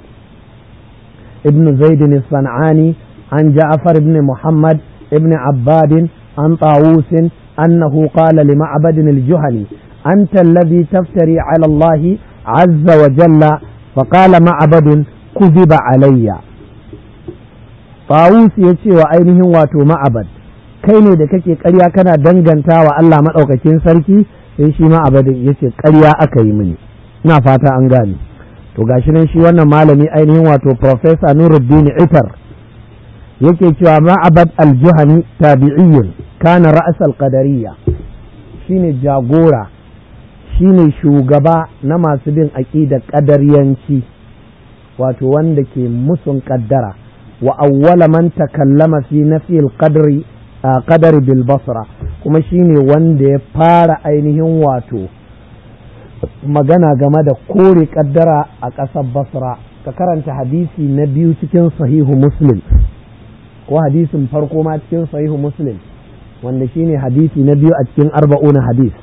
ibn zaid sanani an ja'far ibn muhammad ibn abbad an tawus annahu qala li ma'bad al-juhani anta alladhi taftari ala allah azza wa jalla فقال معبد كذب علي طاووس yace wa ainihin wato ma'abad kai ne da kake ƙarya kana danganta wa Allah maɗaukakin sarki sai shi ma'abadin yace ƙarya aka yi mini ina fata an gane to gashi nan shi wannan malami ainihin wato professor Nuruddin Itar yake cewa ma'abad al-Juhani tabi'iyyun kana ra'as al-qadariyya shine jagora shine shugaba na masu bin aƙidar ƙadaryanci wato wanda ke musun ƙaddara wa awwala man takallama fi nafil qadri qadari bil basra kuma shine wanda ya fara ainihin wato magana game da kore ƙaddara a ƙasar basra ka karanta hadisi na biyu cikin sahihu muslim ko hadisin farko ma cikin sahihu muslim wanda shine hadisi na biyu a cikin arba'una hadis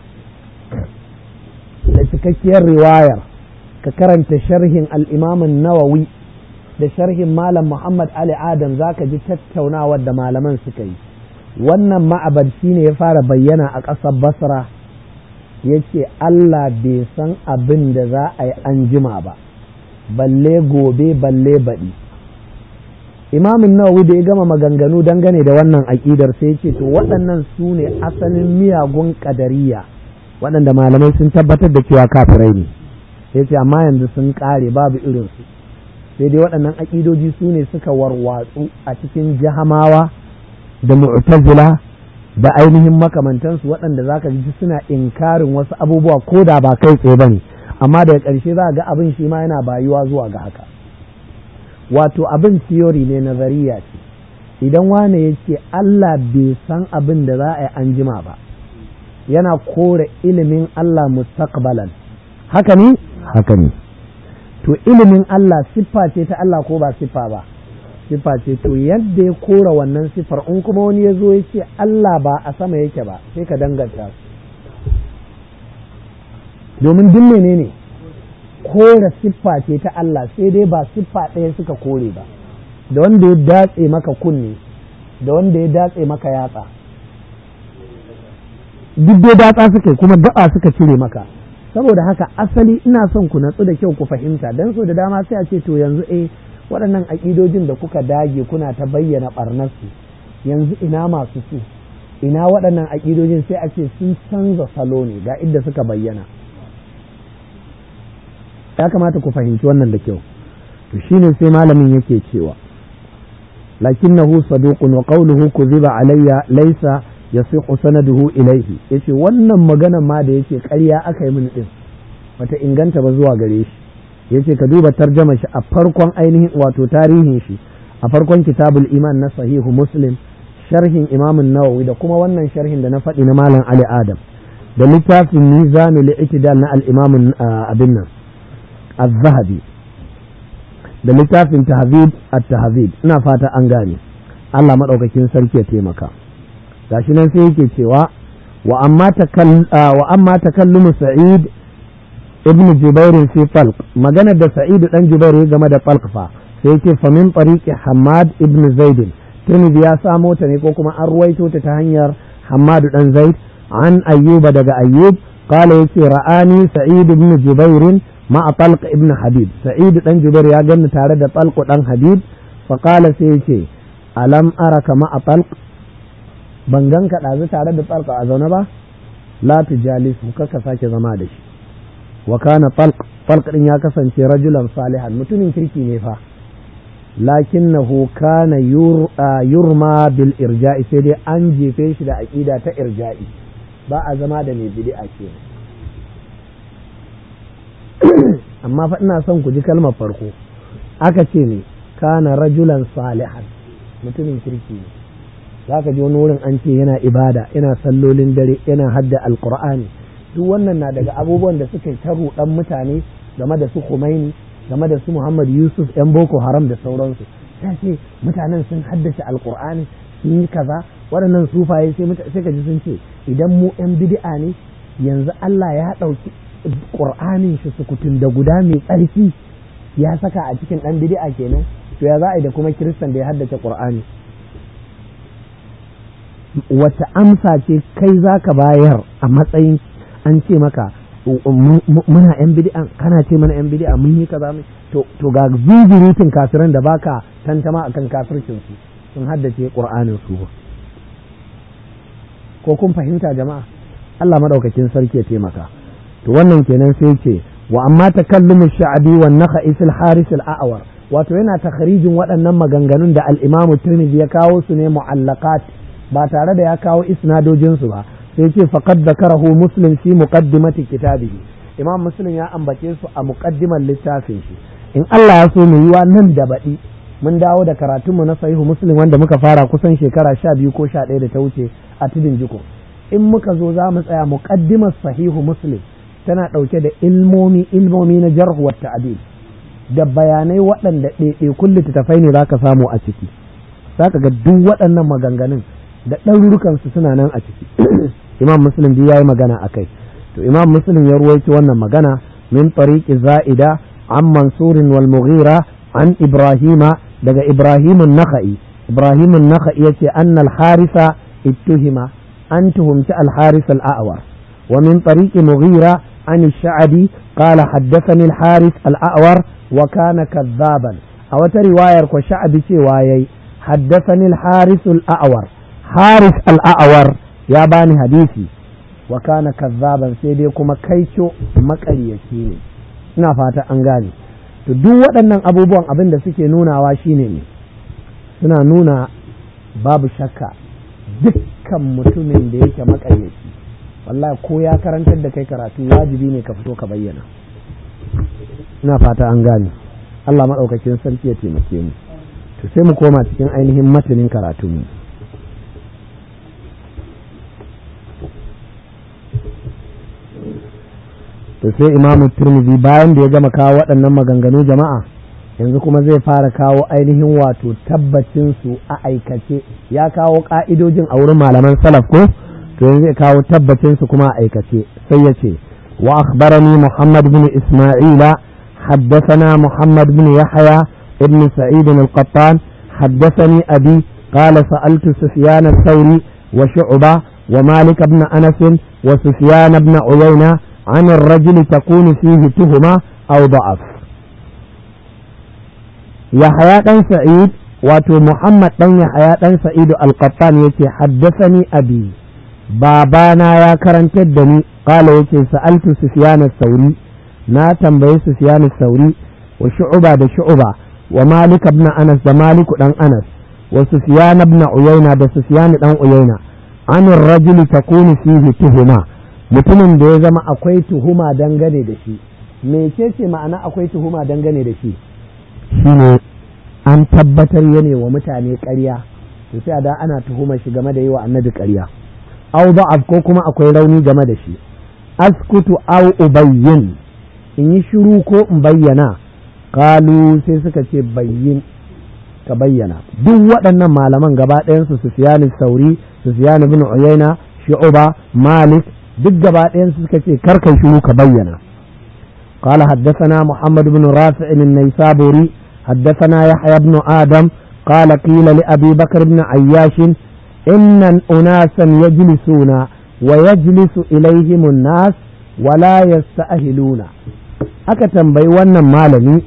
da cikakkiyar riwayar ka karanta sharhin al'imamin nawawi da sharhin malam muhammad ali adam za ka ji tattaunawar da malaman suka yi wannan ma'abad shine ya fara bayyana a ƙasar basra ya ce Allah bai san abin da za a yi an jima ba balle gobe balle baɗi imamin nawawi da ya gama maganganu dangane da wannan aƙidar sai ce to waɗannan su ne asalin miyagun ƙadariya waɗanda malamai sun tabbatar da cewa kafirai ne sai ce amma yanzu sun ƙare babu irinsu sai dai waɗannan aƙidoji su ne suka warwatsu a cikin jahamawa da mu'tazila da ainihin makamantansu waɗanda za ka ji suna inkarin wasu abubuwa ko da ba kai tsaye ba ne amma daga ƙarshe za ga abin shi ma yana bayuwa zuwa ga haka wato abin theory ne nazariya ce idan wane ya ce Allah bai san abin da za a yi an jima ba yana kore ilimin Allah mustaqbalan haka ne haka ne to ilimin Allah siffa ce ta Allah ko ba siffa ba siffa ce to yadda ya kora wannan siffar in kuma wani ya zo ya ce Allah ba a sama yake ba sai ka danganta su domin duk menene ne kora siffa ce ta Allah sai dai ba siffa ɗaya suka kore ba da wanda ya datse maka kunne da wanda ya datse maka yatsa duk dai datsa suka kuma gaba suka cire maka saboda haka asali ina son ku natsu da kyau ku fahimta dan so da dama sai a ce to yanzu eh waɗannan aƙidojin da kuka dage kuna ta bayyana ɓarnarsu yanzu ina masu su ina waɗannan aƙidojin sai a ce sun canza salo ne ga inda suka bayyana ya kamata ku fahimci wannan da kyau to shine sai malamin yake cewa lakinnahu saduqun wa qawluhu kuziba alayya laysa yasihu sanaduhu ilayhi yace wannan magana ma da yake ƙarya aka yi mini din bata inganta ba zuwa gare shi yace ka duba tarjama shi a farkon ainihin wato tarihin shi a farkon kitabul iman na sahihu muslim sharhin imamun nawawi da kuma wannan sharhin da na faɗi na malam ali adam da littafin mizanul i'tidal na al-imam abin nan الذهبي da littafin tahzib at-tahzib ina fata an gane Allah madaukakin sarki ya taimaka gashi nan sai yake cewa wa amma takall wa amma takallumu sa'id ibn jubair fi falq magana da sa'id dan jubair game da falq fa sai yake fa min tariqi hamad ibn zaid tirmidhi ya samo ta ne ko kuma an ruwaito ta ta hanyar hamad dan zaid an ayyuba daga ayyub قال يتي رآني سعيد بن جبير مع طلق ابن حبيب سعيد بن جبير يا جن تارد طلق بن حبيب فقال سيتي ألم أرك مع طلق بنغنك لازم تارد طلق أزونا لا تجالس مكك ساكي زمادش وكان طلق طلق إن يكسن رجلا صالحا متن كريكي نفا لكنه كان يرمى بالإرجاء سيدي أنجي فيش دا أكيدة إرجائي ba a zama da mai bid'a ke amma fa ina son ku ji kalmar farko aka ce ne kana rajulan salihan mutumin kirki ne za ka ji wani wurin an ce yana ibada yana sallolin dare yana hadda alkur'ani duk wannan na daga abubuwan da suka ta ruɗan mutane game da su Khomeini game da su Muhammad Yusuf yan Boko Haram da sauransu ta ce mutanen sun haddace alkur'ani sun yi kaza waɗannan sufaye sai ka ji sun ce idan mu 'yan bid'a ne yanzu Allah ya ɗauki ƙur'anin shi sukutun da guda mai tsarki ya saka a cikin ɗan bid'a kenan to ya za a yi da kuma kiristan da ya haddace ƙur'ani wata amsa ce kai za ka bayar a matsayin an ce maka muna 'yan bid'a kana ce mana 'yan bid'a mun yi kaza to ga zuzurutun kafiran da baka tantama akan kafircinsu sun haddace ƙur'anin su ko kun fahimta jama'a Allah madaukakin sarki ya taimaka to wannan kenan sai ce wa amma takallumu sha'abi wan nakha'i fil haris al a'war wato yana takharijin waɗannan maganganun da al-Imam Tirmidhi ya kawo su ne mu'allaqat ba tare da ya kawo isnadojin su ba sai ce faqad zakarahu Muslim fi muqaddimati kitabihi Imam Muslim ya ambace su a muqaddimar littafin shi in Allah ya so mu yiwa nan da baɗi mun dawo da karatunmu na sahihu muslim wanda muka fara kusan shekara sha biyu ko sha ɗaya da ta wuce a tudun jiko in muka zo za mu tsaya muƙaddimar sahihu muslim tana ɗauke da ilmomi ilmomi na jarhu wa ta'dil da bayanai waɗanda ɗaiɗaikun littattafai ne zaka samu a ciki zaka ga duk waɗannan maganganun da ɗarurukan su suna nan a ciki imam muslim dai yayi magana akai to imam muslim ya ruwaito wannan magana min tariqi za'ida an mansurin wal mughira an ibrahima daga ibrahimun naka'i ibrahimun naka'i yace annal harisa اتهم أن تهمت الحارث الأعور ومن طريق مغيرة عن الشعبي قال حدثني الحارث الأعور وكان كذابا أو رواية وشعبي شوايي حدثني الحارث الأعور حارث الأعور يا باني حديثي وكان كذابا سيدي كما كيشو مكريشي ina fata an gane to duk waɗannan abubuwan abin da suke nunawa shine ne suna nuna babu shakka dukkan mutumin da yake makaryaci wallahi ko ya karantar da kai karatu wajibi ne ka fito ka bayyana ina fata an gane Allah maɗaukakin sarki ya taimake mu to sai mu koma cikin ainihin matanin karatu mu to sai imamu turmizi bayan da ya gama kawo waɗannan maganganu jama'a yanzu kuma zai fara kawo ainihin wato tabbacin su a aikace ya kawo ka'idojin a wurin malaman salaf ko to yanzu zai kawo tabbacin su kuma a aikace sai ya ce wa akhbarani muhammad bin isma'ila حدثنا محمد بن يحيى ابن سعيد القطان حدثني أبي قال سألت سفيان الثوري وشعبة ومالك بن أنس وسفيان بن عيينة عن الرجل تكون فيه تهمة أو ضعف Yahaya ɗan Sa'id wato Muhammad ɗan Yahaya ɗan Sa'idu Al-Qattan yace haddasani abi babana ya karantar da ni qala yace sa'altu Sufyan sauri na tambayi Sufyan sauri wa Shu'ba da Shu'ba wa Malik ibn Anas da Malik dan Anas wa Sufyan ibn Uyayna da Sufyan dan Uyayna an rajuli takunu fihi tuhuma mutumin da ya zama akwai tuhuma dangane da shi mecece ma'ana akwai tuhuma dangane da shi shine an tabbatar ya wa mutane ƙarya to sai da ana tuhumar shi game da yi wa annabi ƙarya aw da'af ko kuma akwai rauni game da shi askutu aw ubayyin in yi shiru ko in bayyana kalu sai suka ce bayyin ka bayyana duk waɗannan malaman gaba ɗayansu Sufyan Sauri Sufyan ibn Uyayna Shu'ba Malik duk gaba ɗayansu suka ce karkai shiru ka bayyana قال حدثنا محمد بن رافع النيسابوري حدثنا يحيى بن آدم قال قيل لأبي بكر بن عياش إن أناسا يجلسون ويجلس إليهم الناس ولا يستأهلون aka tambayi wannan malami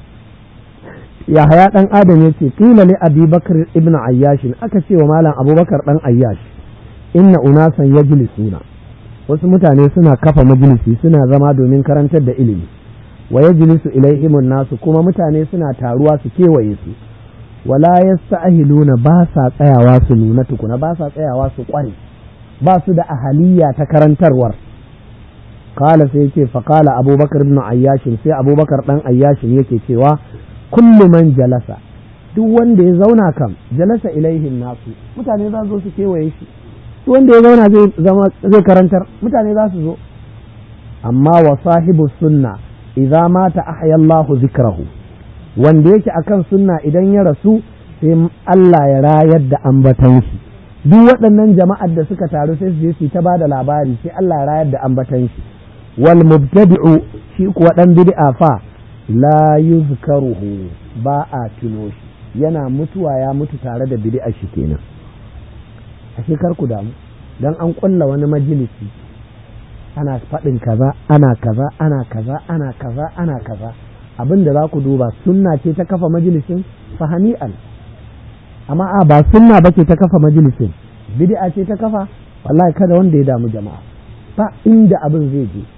yahaya dan adam ya ce kila li abi bakar ibn ayyash aka ce wa malam abubakar dan ayyash inna unasan yajlisuna wasu mutane suna kafa majalisi suna zama domin karantar da ilimi wa yajlisu ilaihimun nasu kuma mutane suna taruwa su kewaye su wala yasta'hiluna ba sa tsayawa su nuna tukuna ba sa tsayawa su kware ba su da ahaliya ta karantarwar kala sai yake fa kala abubakar ibn ayyash sai abubakar dan ayyash yake cewa kullu man jalasa duk wanda ya zauna kam jalasa ilaihin nasu mutane za su zo su kewaye shi wanda ya zauna zai zama zai karantar mutane za su zo amma wa sahibu sunna idza mata ahya Allahu zikrahu wanda yake akan sunna idan ya rasu sai Allah ya rayar da ambatan shi duk waɗannan jama'ar da suka taru sai su je su ta bada labari sai Allah ya rayar da ambatan shi wal mubtadi'u shi kuwa dan bid'a fa la yuzkaruhu ba a tuno shi yana mutuwa ya mutu tare da bid'a shi kenan ashe kar ku damu dan an kulla wani majalisi ana faɗin kaza ana kaza ana kaza ana kaza ana kaza abin da za ku duba sunna ce ta kafa majalisin fahani'an amma a ba sunna ba ce ta kafa majalisin bid'a ce ta kafa wallahi kada wanda ya damu jama'a ba inda abin zai je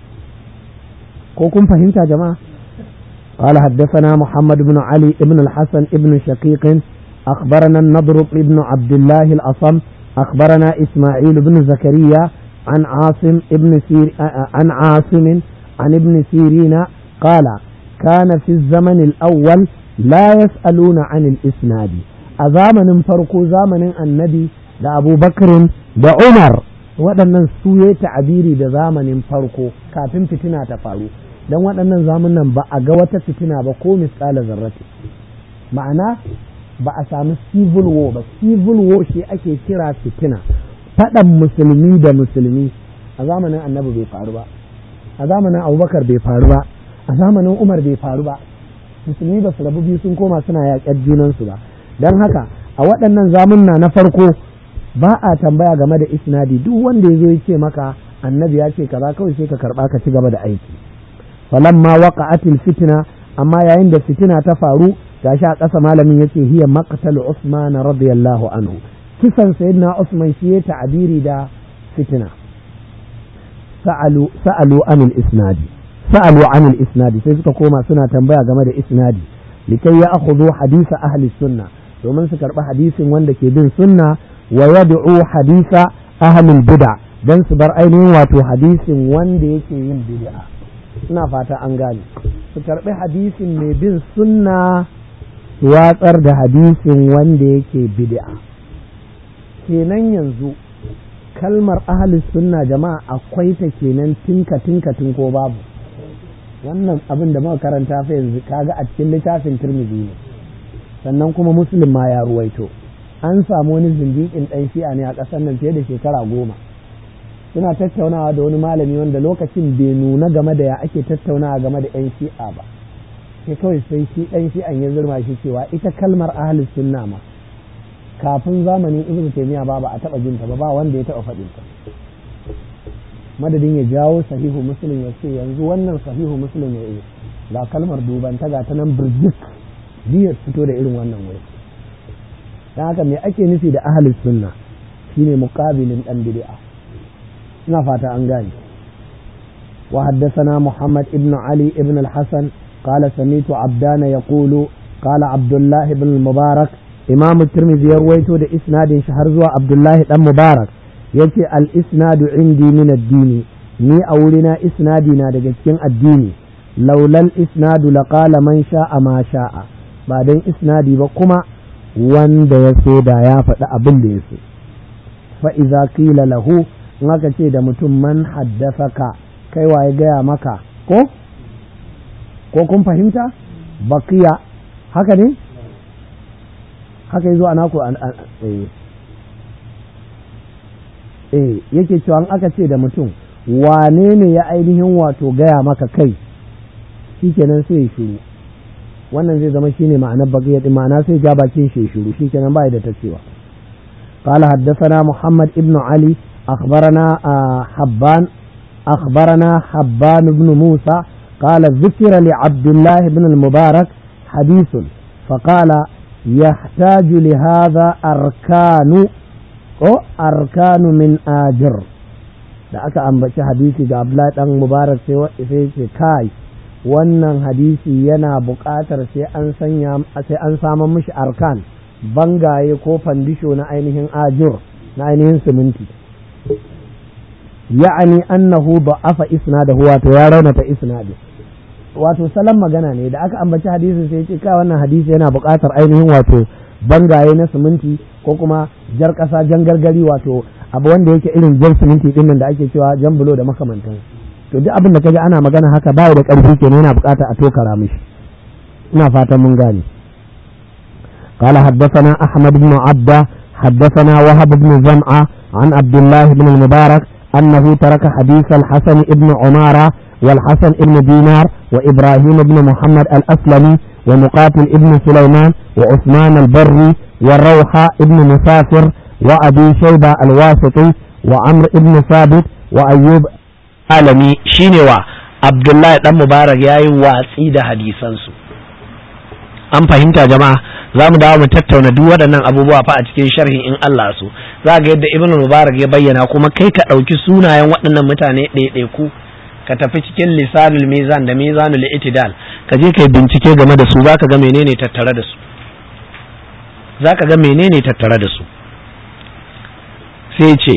ko kun fahimta jama'a قال حدثنا محمد بن علي بن الحسن بن شقيق أخبرنا النضر بن عبد الله الأصم أخبرنا إسماعيل بن زكريا عن عاصم ابن سير عن عاصم عن ابن سيرين قال كان في الزمن الأول لا يسألون عن الإسناد أزامن فرق زامن النبي da Abu Bakrin da Umar waɗannan su ya ta'abiri da zamanin farko kafin fitina ta faru don waɗannan zamanin ba a ga wata fitina ba ko misali zarrati ma'ana ba a sami civil war ba civil war shi ake kira fitina faɗan musulmi da musulmi a zamanin annabi bai faru ba a zamanin abubakar bai faru ba a zamanin umar bai faru ba musulmi ba su rabu biyu sun koma suna yaƙar junansu ba don haka a waɗannan zamunna na farko ba a tambaya game da isnadi duk wanda ya zo ya ce maka annabi ya ce kaza kawai sai ka karba ka ci gaba da aiki falamma waqa'atil fitna amma yayin da fitina ta faru gashi a ƙasa malamin yace hiya maqtal Usman radiyallahu anhu kisan sayyidina Usman shi ya ta'abiri da fitina sa'alu sa'alu anil isnadi sa'alu anil isnadi sai suka koma suna tambaya game da isnadi likai ya akhudhu hadisa ahli sunna domin su karɓi hadisin wanda ke bin sunna wa yad'u hadisa ahli bid'a dan su bar ainihin wato hadisin wanda yake yin bid'a ina fata an gane su karɓi hadisin mai bin sunna su watsar da hadisin wanda yake bid'a kenan yanzu kalmar ahalus sunna jama'a akwai ta kenan tinka tinka tun ko babu wannan abin da muka karanta fa yanzu kaga a cikin littafin Tirmidhi ne sannan kuma Muslim ma ya ruwaito an samu wani zindiƙin ɗan shi'a ne a ƙasar nan fiye da shekara goma suna tattaunawa da wani malami wanda lokacin bai nuna game da ya ake tattaunawa game da 'yan shi'a ba sai kawai sai shi ɗan shi'an ya zurma shi cewa ita kalmar ahalus sunna ma kafin zamanin ibn taymiya ba ba a taba jinta ba ba wanda ya taba faɗin ta madadin ya jawo sahihu muslim ya ce yanzu wannan sahihu muslim ya yi ga kalmar duban ta ga ta nan birjik biyar fito da irin wannan wuri dan haka me ake nufi da ahlus sunna shine muqabilin dan bid'a ina fata an gane وحدثنا محمد ابن علي ابن الحسن قال سميت عبدان يقول قال عبد الله بن المبارك imamu tirmidhi ya ruwaito da isnadin shi har zuwa abdullahi dan mubarak yace al isnadu indi min addini ni a wurina isnadi na daga cikin addini laulal isnadu laqala man sha'a ma sha'a ba dan isnadi ba kuma wanda ya so da ya faɗi abin da ya so fa idza qila lahu in aka ce da mutum man haddasaka kai waye gaya maka ko ko kun fahimta baqiya haka ne haka yazo ana ku eh yake cewa aka ce da mutum wane ne ya ainihin wato gaya maka kai shikenan sai ya shiru wannan zai zama shine ma'anar baqiya din ma'ana sai ja bakin shi shiru shikenan bai da ta cewa قال حدثنا محمد ابن علي أخبرنا حبان أخبرنا حبان بن موسى قال ذكر لعبد الله بن المبارك حديث فقال يحتاج لهذا أركان أو أركان من آجر da aka ambaci hadisi ga Abdullahi dan Mubarak sai ce kai wannan hadisi yana buƙatar sai an sanya sai an samu mishi arkan bangaye ko fandisho na ainihin ajur na ainihin siminti ya'ani annahu da'afa isnadahu wato ya raunata isnadi wato salon magana ne da aka ambaci hadisi sai ce ka wannan hadisi yana buƙatar ainihin wato bangaye na siminti ko kuma jar ƙasa jan gargari wato abu wanda yake irin jan siminti din nan da ake cewa jan bulo da makamantan to duk abin da kaji ana magana haka bai da ƙarfi kenan yana buƙatar a tokara mishi ina fatan mun gane قال حدثنا أحمد بن عبده حدثنا وهب بن زمعة عن عبد الله بن المبارك أنه ترك حديث الحسن بن عمارة والحسن بن دينار وإبراهيم بن محمد الأسلمي ومقاتل ابن سليمان وعثمان البري والروحة ابن مسافر وأبي شيبة الواسطي وعمر ابن ثابت وأيوب alami shine wa Abdullahi dan Mubarak yayi watsi da hadisansu an fahimta jama'a za mu dawo mu tattauna duk waɗannan abubuwa fa a cikin sharhin in Allah so za ga yadda Ibn Mubarak ya bayyana kuma kai ka ɗauki sunayen waɗannan mutane ɗaiɗaiku ka tafi cikin lisanul mizan da mizanul itidal ka je kai bincike game da su zaka ga menene tattare da su zaka ga menene tattare da su sai ce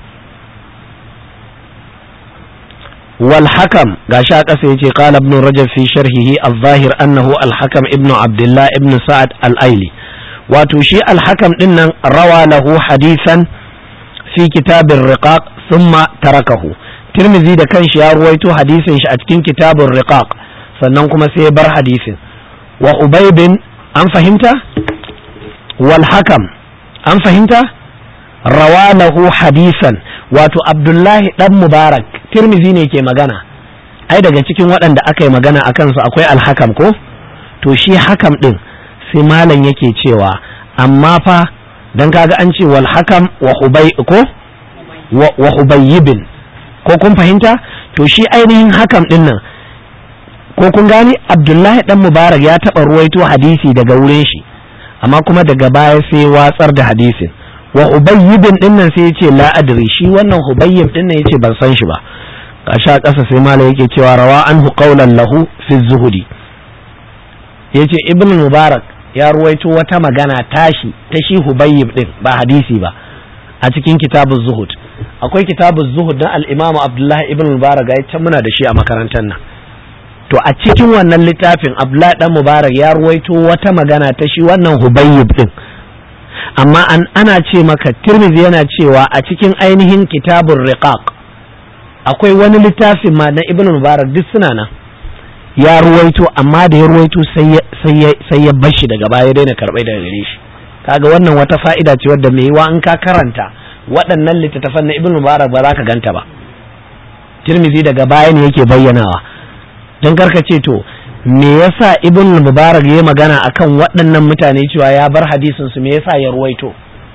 wal hakam gashi a ƙasa yace qala ibn rajab fi sharhihi al-zahir annahu al-hakam ibn abdullah ibn sa'ad al-aili wato shi al-hakam din nan rawa lahu hadisan fi kitabir riqaq thumma tarakahu tirmizi da kanshi ya ruwaito hadisin shi a cikin kitabun riqaq sannan kuma sai ya bar hadisin wa ubaybin an fahimta wal hakam an fahimta rawalahu hadisan wato abdullahi dan mubarak tirmizi ne ke magana ai daga cikin waɗanda aka yi magana a kansu akwai alhakam ko to shi hakam ɗin sai malam yake cewa amma fa dan kaga an ce wal hakam wa hubay ko wa hubayyibin ko kun fahimta to shi ainihin hakam din nan ko kun gani abdullahi dan mubarak ya taba ruwaito hadisi daga wurin shi amma kuma daga baya sai watsar da hadisin wa hubayyibin din nan sai yace la adri shi wannan hubayyib din nan yace ban san shi ba kasha kasa sai mala yake cewa rawa anhu qawlan lahu fi zuhudi yace ibn mubarak ya ruwaito wata magana tashi ta shi hubayyib din ba hadisi ba a cikin kitabuz zuhud akwai kitabuz zuhud na al-imam abdullahi ibn mubarak ya can muna da shi a makarantar nan to a cikin wannan littafin abdullahi dan mubarak ya ruwaito wata magana ta shi wannan hubayyib din amma an ana ce maka tirmidhi yana cewa a cikin ainihin kitabun riqaq akwai wani littafin ma na ibn mubarak duk suna nan ya ruwaito amma da ya ruwaito sai ya bashi daga baya daina karɓai daga gare shi kaga wannan wata fa'ida ce wadda mai yiwa in ka karanta waɗannan littattafan na ibn mubarak ba za ka ganta ba tirmidhi daga baya ne yake bayyanawa don karka ce to me yasa ibn mubarak ya magana akan waɗannan mutane cewa ya bar hadisin su me yasa ya ruwaito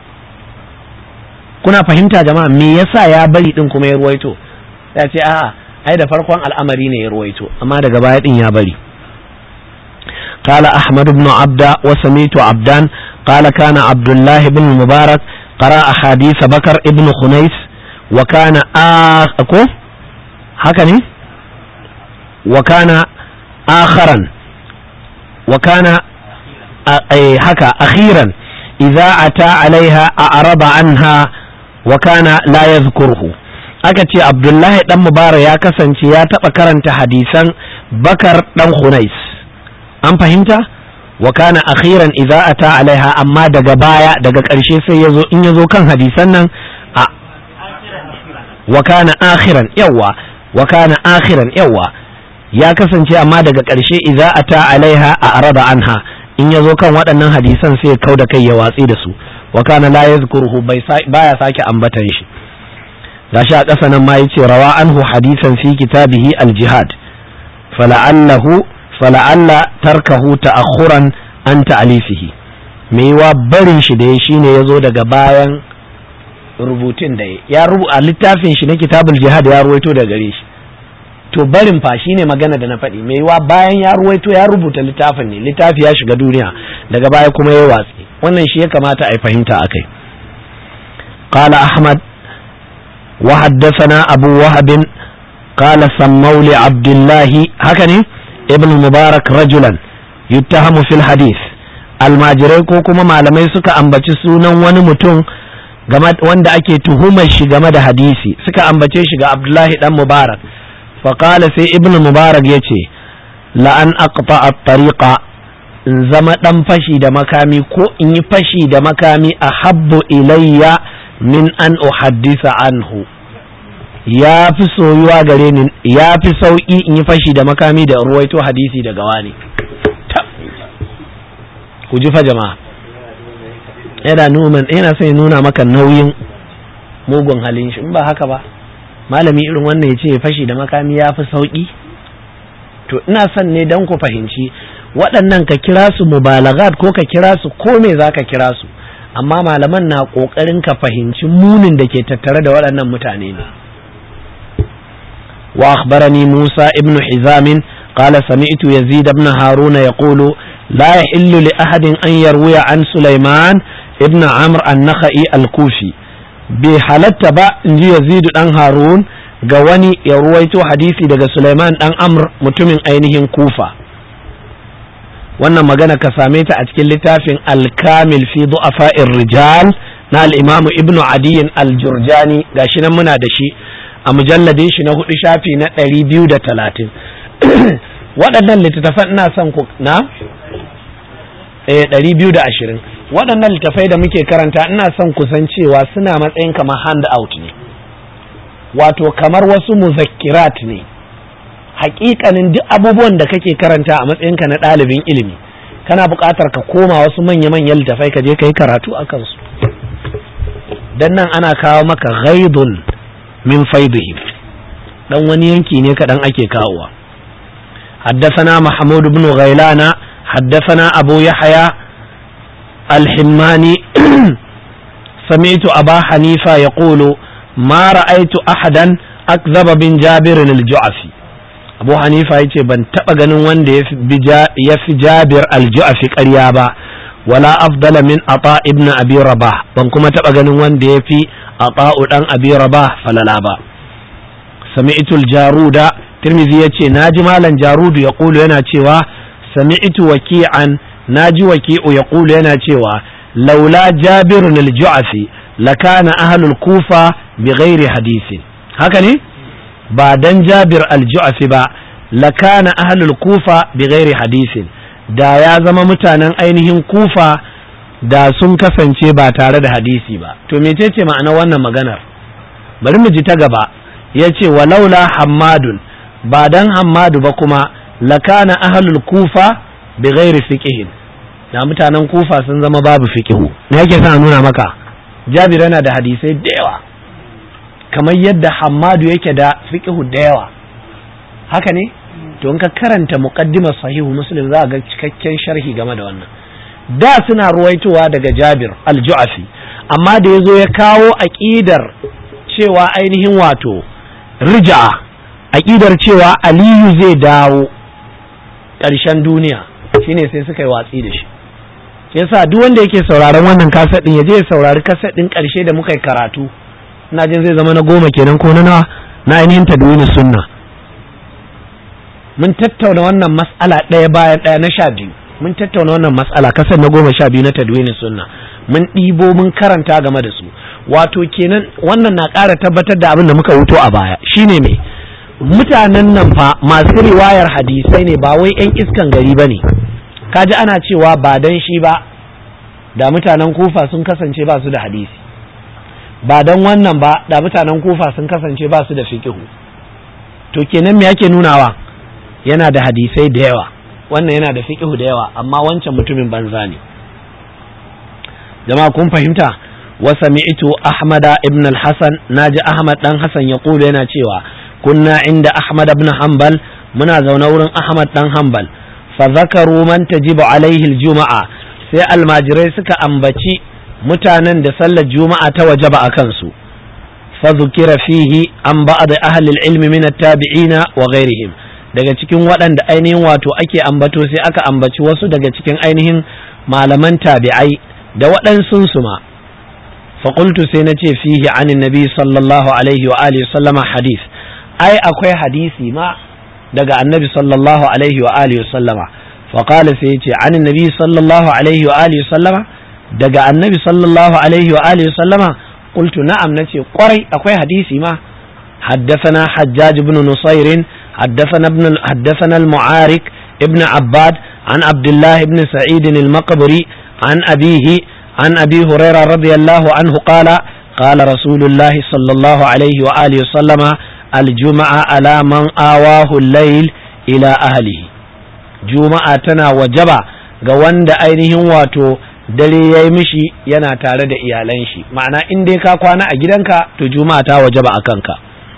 kuna fahimta jama'a me yasa ya bari din kuma ya ruwaito ya ce a'a ai da farkon al'amari ne ya ruwaito amma daga baya din ya bari قال أحمد بن عبد وسميت عبدان قال كان عبد الله بن المبارك قرأ حديث بكر ابن خنيس وكان آخ هكذا وكان آخرا وكان هكا أخيرا إذا أتى عليها أعرض عنها وكان لا يذكره aka ce abdullahi dan mubarak ya kasance ya taɓa karanta hadisan bakar dan hunais an fahimta wa kana akhiran idza ata alaiha amma daga baya daga ƙarshe sai yazo in yazo kan hadisan nan a wa kana akhiran yawa wa kana akhiran yawa ya kasance amma daga ƙarshe idza ata alaiha a araba anha in yazo kan waɗannan hadisan sai ya kauda kai ya watsi da su wa kana la yazkuruhu baya sake ambatan shi gashi a ƙasa nan ma yace rawa anhu hadisan fi kitabihi al-jihad fala'allahu fala'alla tarkahu ta'akhuran an ta'alifihi me yiwa barin shi da ya shine yazo daga bayan rubutun da ya rubu a littafin shi na kitabul jihad ya ruwaito daga gare shi to barin fa shine magana da na faɗi me yiwa bayan ya ruwaito ya rubuta littafin ne littafi ya shiga duniya daga baya kuma ya watsi wannan shi ya kamata a yi fahimta akai قال أحمد وحدثنا أبو وهب قال سموا لعبد الله هكذا ابن المبارك رجلا يتهم في الحديث almajirai ko kuma malamai suka ambaci sunan wani mutum wanda ake tuhumar shi game da hadisi suka ambace shi ga abdullahi dan mubarak faƙala sai ibn mubarak ya ce la'an aqta at-tariqa in zama dan fashi da makami ko in yi fashi da makami a habbu ilayya min an uhaddisa anhu ya fi soyuwa gare ni ya fi sauƙi in yi fashi da makami da ruwaito hadisi daga wani ku ji fa jama'a yana numan yana son ya nuna maka nauyin mugun halin shi in ba haka ba malami irin wannan ya ce fashi da makami ya fi sauƙi to ina son ne don ku fahimci waɗannan ka kira su mubalagat ko ka kira su ko me za ka kira su amma malaman na ƙoƙarin ka fahimci munin da ke tattare da waɗannan mutane ne wa akhbarani Musa ibn Hizam قال سمعت يزيد بن هارون يقول لا يحل لأحد أن يروي عن سليمان ابن عمرو النخعي الكوفي بحالت با انجي يزيد بن هارون ga wani ya ruwaito hadisi daga Sulaiman dan Amr mutumin ainihin Kufa wannan magana ka same ta a cikin littafin Al-Kamil fi du'afa'ir rijal na al-Imam Ibn Adi al-Jurjani gashi nan muna da shi a mujalladin shi na hudu shafi na 230 waɗannan littattafan ina son ku na eh 220 waɗannan littattafai da muke karanta ina son ku san cewa suna matsayin kamar hand out ne wato kamar wasu muzakkirat ne hakikanin duk abubuwan da kake karanta a matsayinka na ɗalibin ilimi kana buƙatar ka koma wasu manya-manyan littafai ka je ka yi karatu a kansu dan nan ana kawo maka ghaidun min faidihim dan wani yanki ne kaɗan ake kawowa حدثنا محمود بن غيلان حدثنا أبو يحيى الحماني sami'tu aba hanifa yaqulu ma ra'aytu ahadan akzaba bin jabir al-ju'afi abu hanifa yace ban taba ganin wanda ya fi jabir al-ju'afi ƙarya ba wala afdala min ata ibn abi rabah ban kuma taba ganin wanda ya fi ata'u dan abi rabah falala ba sami'tu al-jaruda tirmidhi yace naji malam jarudu ya kulu yana cewa sami'tu waki'an naji waki'u ya kulu yana cewa laula jabir al-ju'afi lakana ahlul kufa bighairi hadisin haka ne ba dan jabir al-ju'afi ba lakana ahlul kufa bighairi hadisin da ya zama mutanen ainihin kufa da sun kasance ba tare da hadisi ba to mecece ma'ana wannan maganar bari mu ji ta gaba ya ce walaula hammadun ba dan hammadu ba kuma lakana ahlul kufa bighairi fiqhin da mutanen kufa sun zama babu fiqhu me yake sa nuna maka jabir yana da hadisai da yawa kamar yadda hammadu yake da fiqhu da yawa haka ne to in ka karanta muqaddimar sahihu muslim za ga cikakken sharhi game da wannan da suna ruwaitowa daga jabir al-ju'afi amma da yazo ya kawo aqidar cewa ainihin wato rija'a aqidar cewa aliyu zai dawo ƙarshen duniya shine sai suka yi watsi da shi yasa duk wanda yake sauraron wannan kaset din ya je ya saurari kaset din ƙarshe da muka yi karatu ina jin zai zama na goma kenan ko na nawa na ainihin tadwini sunna mun tattauna wannan mas'ala ɗaya bayan ɗaya na sha biyu mun tattauna wannan mas'ala kasar na goma sha biyu na tadwini sunna mun ɗibo mun karanta game da su wato kenan wannan na ƙara tabbatar da abin da muka wuto a baya shine me mutanen nan fa masu riwayar hadisai ne ba wai 'yan iskan gari ba ne kaji ana cewa ba dan shi ba da mutanen kufa sun kasance ba su da hadisi ba dan wannan ba da mutanen kufa sun kasance ba su da fiqihu to kenan me yake nunawa yana da hadisai da yawa wannan yana da fiqihu da yawa amma wancan mutumin banza ne jama'a kun fahimta wa sami'tu ahmada ibn al-hasan naji ahmad dan hasan ya kulu yana cewa kunna inda ahmad ibn hanbal muna zaune wurin ahmad dan hanbal fa zakaru man tajibu alaihi al-juma'a sai almajirai suka ambaci mutanen da sallar juma'a ta wajaba a kansu fa zukira fihi an ba'd ahli al-ilmi min at-tabi'ina wa ghairihim daga cikin waɗanda ainihin wato ake ambato sai aka ambaci wasu daga cikin ainihin malaman tabi'ai da waɗansun su ma faƙultu sai na ce fihi anin nabi sallallahu alaihi wa alihi sallama hadis ai akwai hadisi ma daga annabi sallallahu alaihi wa alihi sallama faƙala sai ya ce anin nabi sallallahu alaihi wa alihi sallama daga annabi sallallahu alaihi wa alihi sallama qultu na'am nace kwarai akwai hadisi ma حدثنا حجاج بن نصير حدثنا ابن حدثنا المعارك ابن عباد عن عبد الله بن سعيد المقبري عن أبيه عن أبي هريرة رضي الله عنه قال قال رسول الله صلى الله عليه وآله وسلم الجمعة على من آواه الليل إلى أهله جمعة تنا وجبا ga wanda ainihin wato dare ya yi mishi yana tare da iyalan shi ma'ana in dai ka kwana a gidanka to juma'a ta wajaba a kanka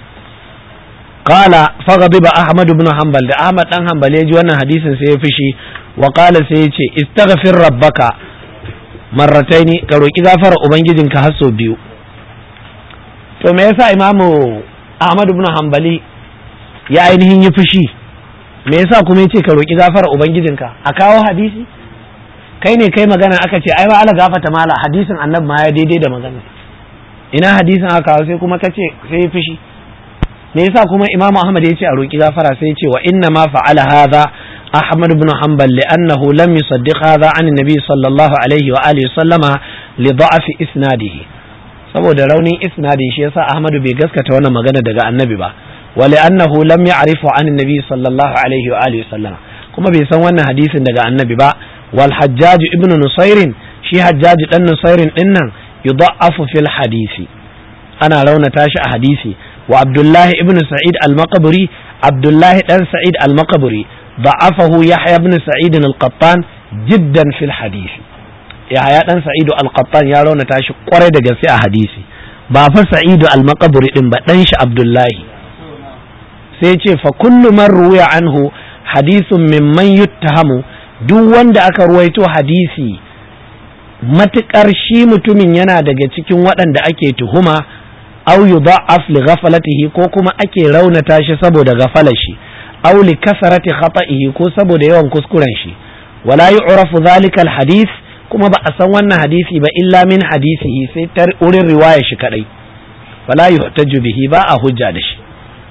qala faghadiba ahmad ibn hanbal da ahmad dan hanbal ya ji wannan hadisin sai ya fishi wa qala sai ya ce istaghfir rabbaka marrataini ka roki gafara ubangijinka har sau biyu to me yasa imamu ahmad ibn hanbali ya ainihin yi fushi me yasa kuma ya ce ka roki gafara ubangijinka a kawo hadisi kai ne kai magana aka ce ai ba ala gafata mala hadisin annabi ma ya daidai da magana ina hadisin aka kawo sai kuma kace sai ya fushi me yasa kuma imamu ahmad ya ce a roki gafara sai ya ce wa inna ma fa'ala hadha ahmad ibn hanbal li'annahu lam yusaddiq hadha an nabi sallallahu alaihi wa alihi sallama li da'fi isnadihi saboda raunin isnadin shi yasa ahmad bai gaskata wannan magana daga annabi ba wa li'annahu lam ya'rifu an nabi sallallahu alaihi wa alihi sallama kuma bai san wannan hadisin daga annabi ba wal hajjaj ibn nusairin shi hajjaj dan nusairin dinnan yudha'afu fil hadisi ana raunata shi a hadisi wa abdullahi ibn sa'id al-maqburi abdullahi dan sa'id al-maqburi ضعفه يحيى بن سعيد القطان جدا في الحديث يحيى dan سعيد القطان ya rauna tashi kwarai da gaske a hadisi ba fa sa'id al-maqburi din ba dan shi abdullahi sai ce fa kullu man ruwiya anhu hadithun mimman yuttahamu duk wanda aka ruwaito hadisi matukar shi mutumin yana daga cikin waɗanda ake tuhuma aw yudha'af li ghaflatihi ko kuma ake raunata shi saboda gafalar shi aw li kasarati khata'ihi ko saboda yawan kuskuren shi wala yu'rafu dhalika al hadith kuma ba a san wannan hadisi ba illa min hadisihi sai ta wurin riwaya shi kadai wala yuhtaju bihi ba a hujja da shi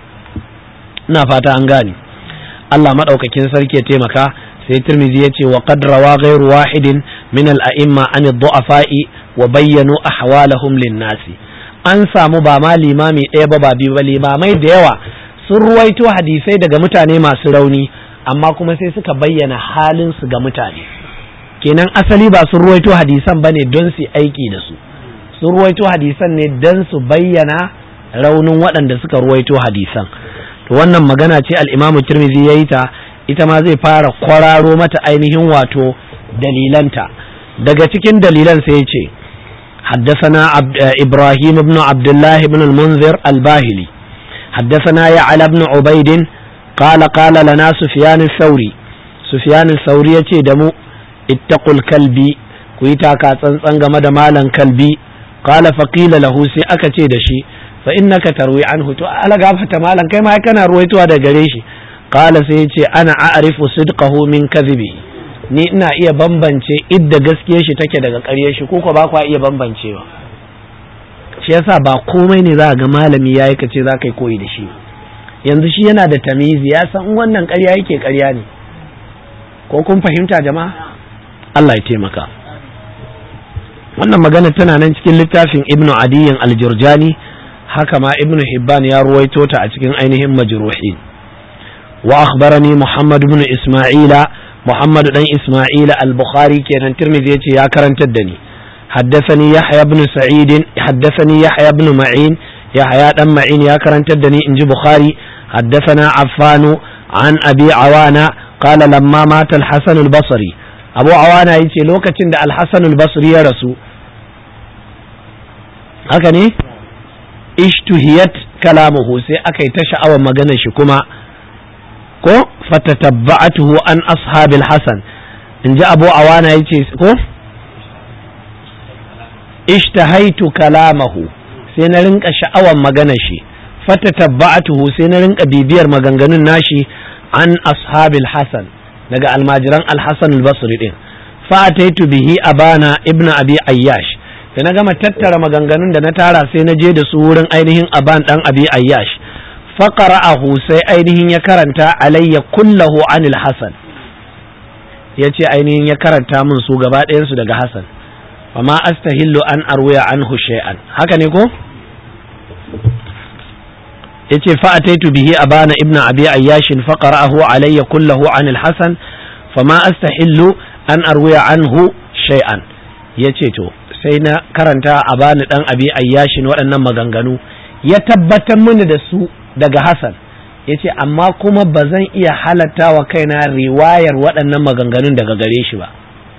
ina fata an gane Allah madaukakin sarki ya taimaka sai Tirmidhi ya ce wa qad rawa ghayru wahidin min al a'imma an ad-du'afa'i wa bayyanu ahwalahum lin-nasi an samu ba ma limami ɗaya ba ba biyu ba limamai da yawa sun ruwaito hadisai daga mutane masu rauni amma kuma sai suka bayyana halin su ga mutane kenan asali ba sun ruwaito hadisan bane don su aiki da su sun ruwaito hadisan ne don su bayyana raunin waɗanda suka ruwaito hadisan to wannan magana ce al-Imam Tirmidhi yayi ta ita ma zai fara kwararo mata ainihin wato dalilanta daga cikin dalilan sai ya ce حدثنا عبد إبراهيم بن عبد الله بن المنذر الباهلي حدثنا يعلى بن عبيد قال قال لنا سفيان الثوري سفيان الثوري يتي دمو اتقوا الكلب كويتا كاتسان غمد مالا كلبي قال فقيل له سي أكتي دشي فإنك تروي عنه تو ألا غافة مالا كما كان رويتو هذا قريشي قال سيتي أنا أعرف صدقه من كذبه ni ina iya bambance idda gaskiyar shi take daga ƙaryar shi ko ba kwa iya bambancewa shi yasa ba komai ne za ga malami ya yi kace za ka yi koyi da shi yanzu shi yana da tamizi ya san wannan ƙarya yake ƙarya ne ko kun fahimta jama'a Allah ya taimaka wannan magana tana nan cikin littafin ibnu adiyin aljurjani haka ma ibnu hibban ya ruwaito ta a cikin ainihin majruhin wa akhbarani muhammad ibn isma'ila محمد بن إسماعيل البخاري كان الترمذي يا كرنت الدني حدثني يحيى بن سعيد حدثني يحيى بن معين يحيى بن معين يا كرنت الدني إنج بخاري حدثنا عفان عن أبي عوانة قال لما مات الحسن البصري أبو عوانة يتي لوكة الحسن البصري يا رسول هكذا اشتهيت كلامه سي أكي تشعر مغنى شكما ko fatatabba'atuhu an ashabil hasan in ji abu awana ya ce ko ishtahaitu kalamahu sai na rinka sha'awan magana shi fatatabba'atuhu sai na rinka bibiyar maganganun nashi an ashabil hasan daga almajiran alhassan albasri din fa'ataitu bihi abana ibnu abi ayyash da na gama tattara maganganun da na tara sai na je da su wurin ainihin aban dan abi ayyash faƙara'ahu sai ainihin ya karanta alayya kullahu anil hasan ya ce ainihin ya karanta min su gaba ɗayansu daga hasan amma astahillu an arwaya an shay'an haka ne ko ya ce fa'ataitu bihi abana ibnu abi ayyashin faqara'ahu alayya kullahu anil hasan fama astahillu an arwaya anhu shay'an ya ce to sai na karanta abani dan abi ayyashin waɗannan maganganu ya tabbatar mini da su daga Hassan ya ce amma kuma ba zan iya halatta wa kaina riwayar waɗannan maganganun daga gare shi ba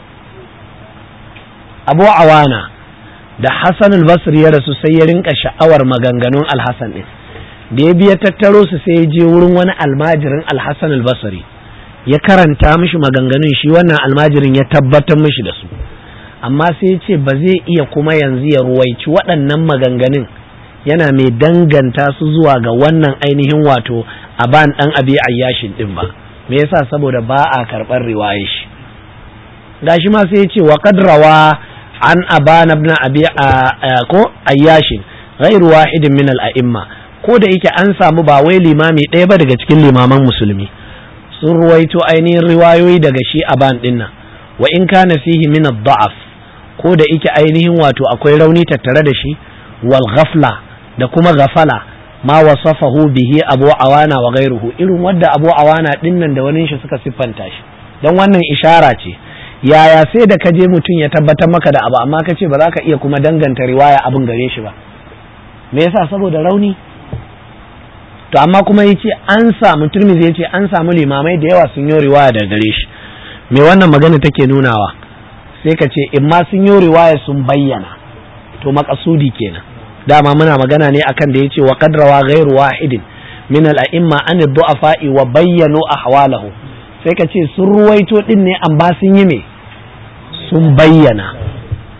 abu awana da Hassan al-Basri ya rasu sai ya rinka sha'awar maganganun al-Hassan ɗin da ya biya tattaro su sai ya je wurin wani almajirin al-Hassan al-Basri ya karanta mishi maganganun shi wannan almajirin ya tabbatar mishi da su amma sai ya ce ba zai iya kuma yanzu ya ruwaici waɗannan maganganun yana mai danganta su zuwa ga wannan ainihin wato aban dan abi ayyashin din ba me yasa saboda ba a karɓar riwayar shi gashi ma sai ya ce wa qadrawa an aban ibn abi ko ayyashin ghairu wahidin min al a'imma ko da yake an samu ba wai limami ɗaya ba daga cikin limaman musulmi sun ruwaito ainihin riwayoyi daga shi aban din nan wa in kana fihi min ad-da'af ko da yake ainihin wato akwai rauni tattare da shi wal ghafla da kuma gafala ma wasafahu bihi abu awana wa gairuhu irin wadda abu awana dinnan da wani shi suka siffanta shi don wannan ishara ce yaya sai da ka je mutum ya tabbatar maka da abu amma ka ce ba za ka iya kuma danganta riwaya abin gare shi ba me yasa saboda rauni to amma kuma yace an samu turmizi yace an samu limamai da yawa sun yi riwaya daga gare shi me wannan magana take nunawa sai ka ce in ma sun yi riwaya sun bayyana to makasudi kenan dama muna magana ne akan da yace wa qadrawa ghairu wahidin min al-a'imma an ad-du'afa'i wa bayyanu ahwalahu sai ka ce sun ruwaito din ne an ba sun yi me sun bayyana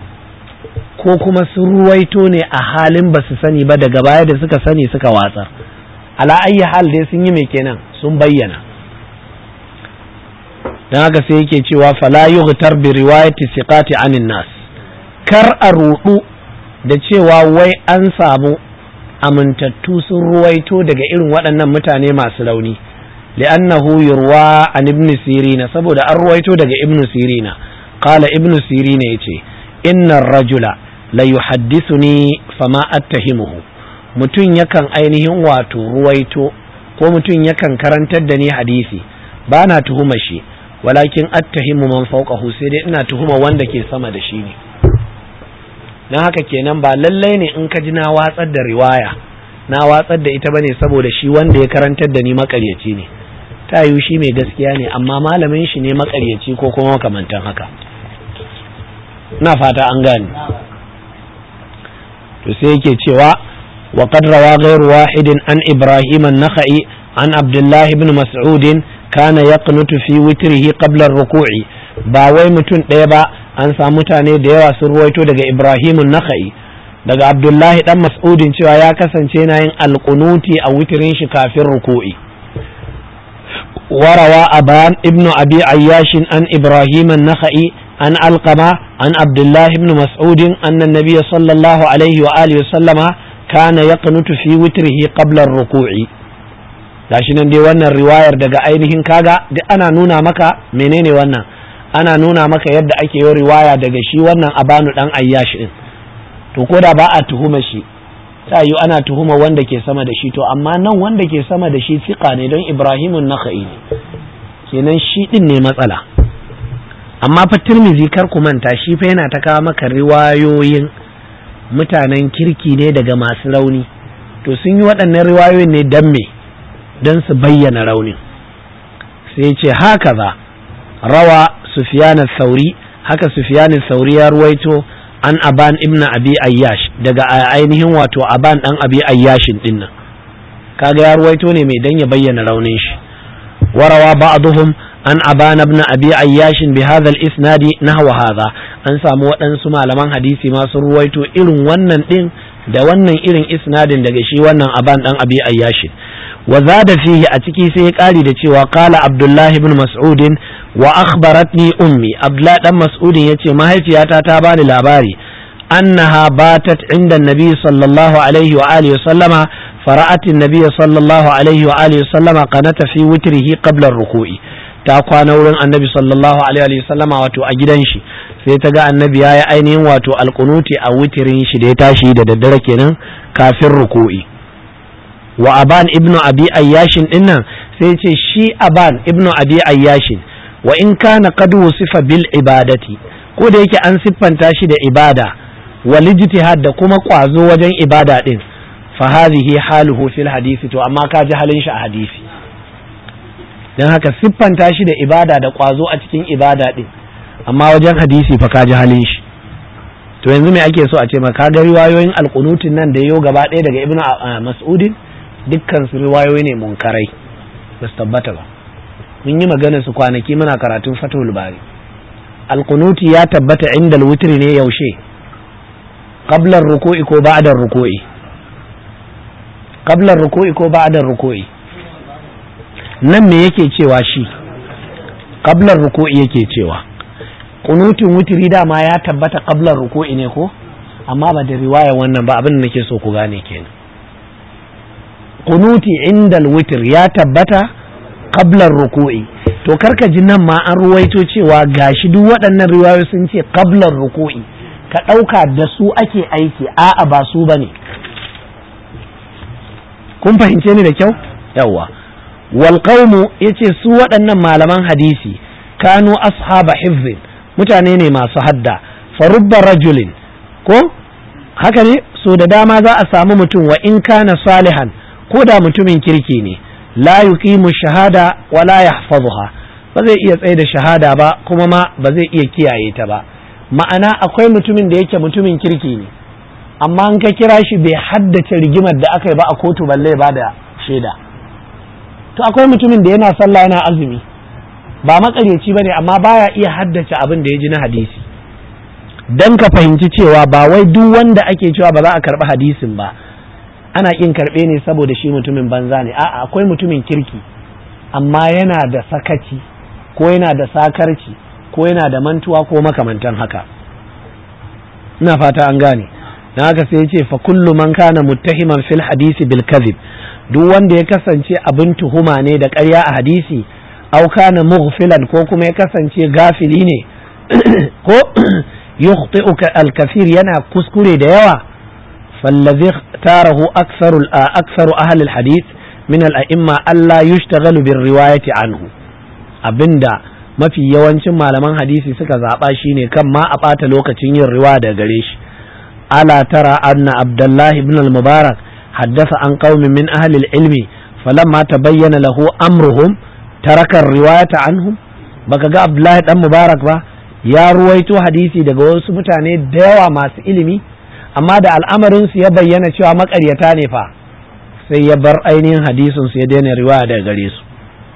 ko kuma sun ruwaito ne a halin ba su sani ba daga baya da suka sani suka watsar ala ayyi hal dai sun yi mai kenan sun bayyana don haka sai yake cewa fala yughtar bi riwayati siqati anin nas kar a rudu da cewa wai an samu amintattu sun ruwaito daga irin waɗannan mutane masu rauni li'annahu yurwa an ibn sirina saboda an ruwaito daga ibn sirina qala ibn sirina yace inna rajula la yuhaddithuni fama attahimuhu mutum yakan ainihin wato ruwaito ko mutum yakan karantar da ni hadisi ba na tuhuma shi walakin attahimu man fawqahu sai dai ina tuhuma wanda ke sama da shi ne dan haka kenan ba lallai ne in ka ji na watsar da riwaya na watsar da ita bane saboda shi wanda ya karantar da ni makaryaci ne ta yiwu shi mai gaskiya ne amma malamin shi ne makaryaci ko kuma makamantan haka na fata an gane to sai yake cewa wa qad rawa ghayru wahidin an ibrahim an-nakhai an abdullah ibn mas'ud kana yaqnutu fi witrihi qabla ar-ruku'i ba wai mutum ɗaya ba an samu mutane da yawa sun ruwaito daga ibrahim an-nakhai daga abdullahi dan mas'udin cewa ya kasance na yin alqunuti a witirin shi kafin ruku'i وروى أبان ابن أبي عياش عن إبراهيم النخعي عن القمة عن عبد الله بن مسعود أن النبي صلى الله عليه وآله وسلم كان يقنت في وتره قبل الركوع gashi nan dai wannan riwayar daga ainihin kaga duk ana nuna maka menene wannan ana nuna maka yadda ake yi riwaya daga shi wannan abanu dan ayyash din to ko da ba a tuhuma shi ta yi ana tuhuma wanda ke sama da shi to amma nan wanda ke sama da shi fiqa ne don ibrahimun naka'i ne kenan shi din ne matsala amma fa tirmizi kar ku manta shi fa yana ta kawo maka riwayoyin mutanen kirki ne daga masu rauni to sun yi waɗannan riwayoyin ne dan me don su bayyana raunin sai ce haka za rawa sufyan sauri haka sufyan sauri ya ruwaito an aban ibn abi ayyash daga ainihin wato aban dan abi ayyashin din nan kaga ya ruwaito ne mai dan ya bayyana raunin shi warawa ba'dhum an aban ibn abi ayyash bi hadha al-isnad nahwa hadha an samu waɗansu malaman hadisi ma sun ruwaito irin wannan din da wannan irin isnadin daga shi wannan aban dan abi ayyash wa zada fihi a ciki sai ya kari da cewa qala abdullahi ibn mas'ud wa akhbaratni ummi abdullahi dan mas'udin yace mahaifiyata ta bani labari annaha batat inda nabi sallallahu alaihi wa alihi wa sallama fara'at an-nabiy sallallahu alaihi wa alihi wa sallama qanata fi witrihi qabla ar-ruku'i ta kwana wurin annabi sallallahu alaihi wa sallama wato a gidan shi sai ta ga annabi yayi ainihin wato alqunuti a witirin shi da ya tashi da daddare kenan kafin ruku'i wa aban ibnu abi ayyashin dinnan sai ce shi aban ibnu abi ayyashin wa in kana qad wusifa bil ibadati ko da yake an siffanta shi da ibada wal ijtihad da kuma kwazo wajen ibada din fa hadhihi haluhu fil hadisi to amma ka ji halin shi a hadisi dan haka siffanta shi da ibada da kwazo a cikin ibada din amma wajen hadisi fa ka ji halin shi to yanzu me ake so a ce maka ga riwayoyin alqunutin nan da yau gaba ɗaya daga ibnu mas'udin dukkan su riwayoyi ne munkarai ba su tabbata ba mun yi magana su kwanaki muna karatun fatul bari alkunuti ya tabbata inda wutri ne yaushe qablar ruku'i ko ba'da ruku'i qablar ruku'i ko ba'da ruku'i nan me yake cewa shi qablar ruku'i yake cewa kunutin wutri dama ya tabbata qablar ruku'i ne ko amma ba da riwaya wannan ba abin da nake so ku gane kenan kunuti inda witr ya tabbata qablar ruku'i to karka ji nan ma an ruwaito cewa gashi duk waɗannan riwayoyi sun ce qablar ruku'i ka ɗauka da su ake aiki a'a ba su bane kun fahimce ni da kyau yawa wal qaumu yace su waɗannan malaman hadisi kanu ashaba hifzin mutane ne masu hadda farubba rajulin ko haka ne so da dama za a samu mutum wa in kana salihan ko da mutumin kirki ne la yuqimu shahada wa la yahfazuha ba zai iya tsaye da shahada ba kuma ma ba zai iya kiyaye ta ba ma'ana akwai mutumin da yake mutumin kirki ne amma an ka kira shi bai haddace rigimar da aka yi ba a kotu balle ba da shaida to akwai mutumin da yana sallah yana azumi ba makaryaci bane amma baya iya haddace abin da ya ji na hadisi dan ka fahimci cewa ba wai duk wanda ake cewa ba za a karɓi hadisin ba ana kin karɓe ne saboda shi mutumin banza ne a'a akwai mutumin kirki amma yana da sakaci ko yana da sakarci ko yana da mantuwa ko makamantan haka ina fata an gane na haka sai ya ce fa kullu man kana muttahiman fil hadisi bil kadhib duk wanda ya kasance abin tuhuma ne da ƙarya a hadisi au kana mughfilan ko kuma ya kasance gafili ne ko yukhti'u al kathir yana kuskure da yawa fallazi tarahu aktharu aktharu ahli al hadith min al a'imma alla yushtaghal bir riwayati anhu abinda mafi yawancin malaman hadisi suka zaba shine kan ma a bata lokacin yin riwaya da gare shi ala tara anna abdullahi ibn al mubarak حدث عن قوم من أهل العلم فلما تبين له أمرهم ترك الرواية عنهم baka ga Abdullahi dan Mubarak ba ya ruwaito hadisi daga wasu mutane da yawa masu ilimi amma da al'amarin su ya bayyana cewa makaryata ne fa sai ya bar ainihin hadisin su ya daina riwaya daga gare su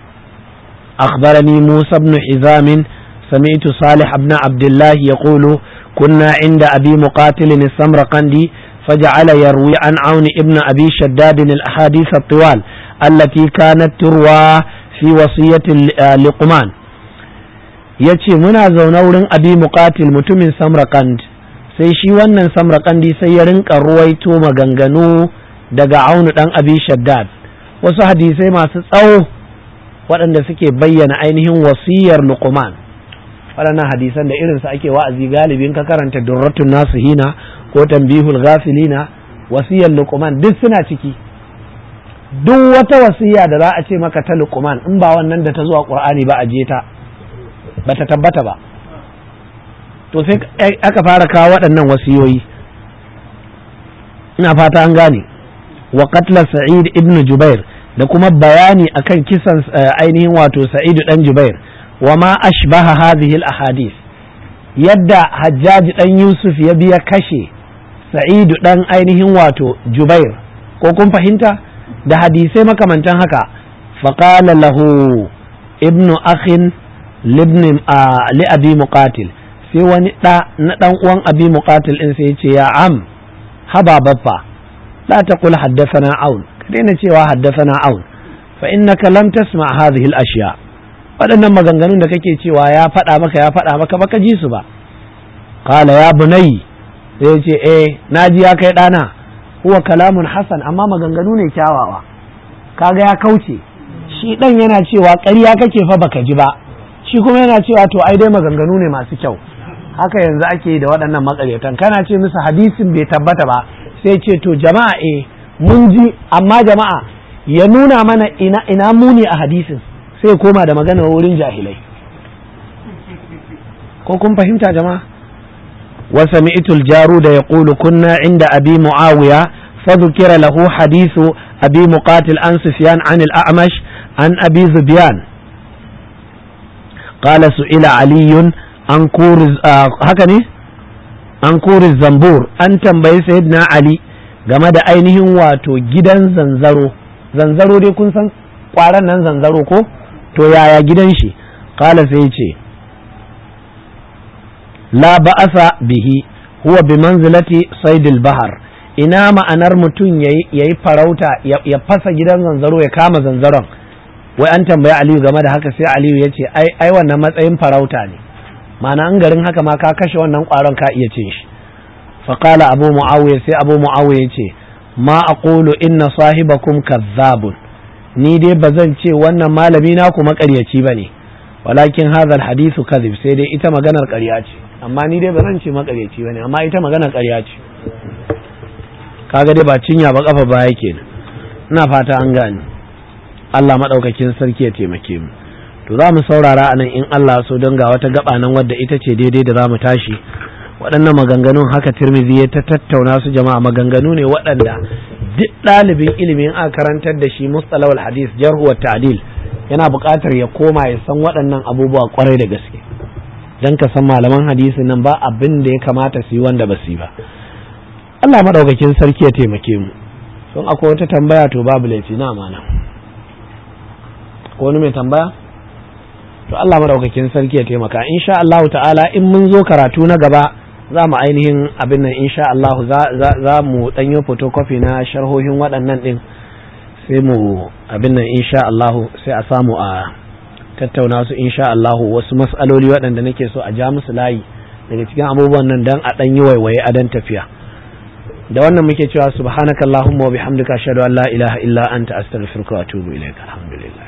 akhbarani Musa ibn Hizam سمعت صالح بن عبد الله يقول كنا عند أبي مقاتل السمرقندي فجعل يروي عن عون ابن أبي شداد الأحاديث الطوال التي كانت تروى في وصية لقمان yace muna zaune wurin abi muqatil mutumin samrakand sai shi wannan samrakandi sai ya rinka ruwaito maganganu daga aunu dan abi shaddad wasu hadisai masu tsawo waɗanda suke bayyana ainihin wasiyar luqman waɗannan hadisan da irinsu ake wa'azi galibin ka karanta durratun nasihina ko tambihul ghafilina wasiyar luqman duk suna ciki duk wata wasiya da za a ce maka ta luqman in ba wannan da ta zuwa qur'ani ba a je ta ba ta tabbata ba to sai aka fara kawo waɗannan wasiyoyi ina fata an gane wa qatla sa'id ibn jubair da kuma bayani akan kisan ainihin wato sa'id dan jubair wa ma ashbaha hadhihi al ahadith yadda hajjaji dan yusuf ya biya kashe sa'idu dan ainihin wato jubair ko kun fahimta da hadisai makamantan haka faƙala lahu ibnu akhin libni li abi muqatil sai wani ɗa na ɗan uwan abi muqatil in sai ce ya am haba baffa la taqul haddathana aun ka daina cewa haddathana aun fa innaka lam tasma hadhihi al ashiya waɗannan maganganun da kake cewa ya faɗa maka ya faɗa maka baka ji su ba qala ya bunayya sai ce eh na ji ya kai ɗana huwa kalamun hasan amma maganganu ne kyawawa kaga ya kauce shi ɗan yana cewa ƙarya kake fa baka ji ba shi kuma yana cewa to ai dai maganganu ne masu kyau haka yanzu ake da waɗannan makaryatan kana ce musu hadisin bai tabbata ba sai ce to jama'a eh mun ji amma jama'a ya nuna mana ina ina muni a hadisin sai koma da magana wurin jahilai ko kun fahimta jama'a وسمعت الجارود يقول كنا عند أبي معاوية فذكر له حديث أبي مقاتل عن سفيان عن الأعمش عن أبي ذبيان قال سئل علي عن كور آه هكذا عن كور الزنبور أن تنبي سيدنا علي game da ainihin wato gidan zanzaro zanzaro dai kun san kwaran nan zanzaro ko to yaya gidan shi kala sai ce la ba'asa bihi huwa bi manzilati saidil bahar ina ma'anar mutum yayi farauta ya fasa gidan zanzaro ya kama zanzaron wai an tambayi aliyu game da haka sai aliyu ya ce ai ai wannan matsayin farauta ne ma'ana an garin haka ma ka kashe wannan kwaron ka iya cin shi faqala abu muawiya sai abu muawiya ya ce ma aqulu inna sahibakum kazzabun ni dai bazan ce wannan malami na ku makaryaci bane walakin hadha alhadithu kadhib sai dai ita maganar ƙarya ce amma ni dai ba zan ce makaryaci bane amma ita maganar ƙarya ce kaga dai ba cinya ba kafa ba yake ina fata an gane Allah madaukakin sarki ya taimake mu to za mu saurara anan in Allah so don ga wata gaba nan wadda ita ce daidai da za mu tashi waɗannan maganganun haka tirmidhi ya ta tattauna su jama'a maganganu ne waɗanda duk ɗalibin ilimin a karantar da shi mustalawal hadis jarhu wa ta'dil yana buƙatar ya koma ya san waɗannan abubuwa kwarai da gaske don ka san malaman hadisi nan ba abin da ya kamata su yi wanda ba su yi ba Allah madaukakin sarki ya taimake mu sun akwai wata tambaya to babu laifi na amana ko wani mai tambaya to Allah madaukakin sarki ya taimaka insha Allah ta'ala in mun zo karatu na gaba za mu ainihin abin nan insha Allah za mu ɗanyo photocopy na sharhohin waɗannan ɗin sai mu abin nan insha Allah sai a samu a tattauna su insha Allah wasu mas'aloli waɗanda nake so a ja musu layi daga cikin abubuwan nan dan a ɗan yi waiwaye a dan tafiya da wannan muke cewa subhanakallahumma wa bihamdika ashhadu an la ilaha illa anta astaghfiruka wa atubu ilaik alhamdulillah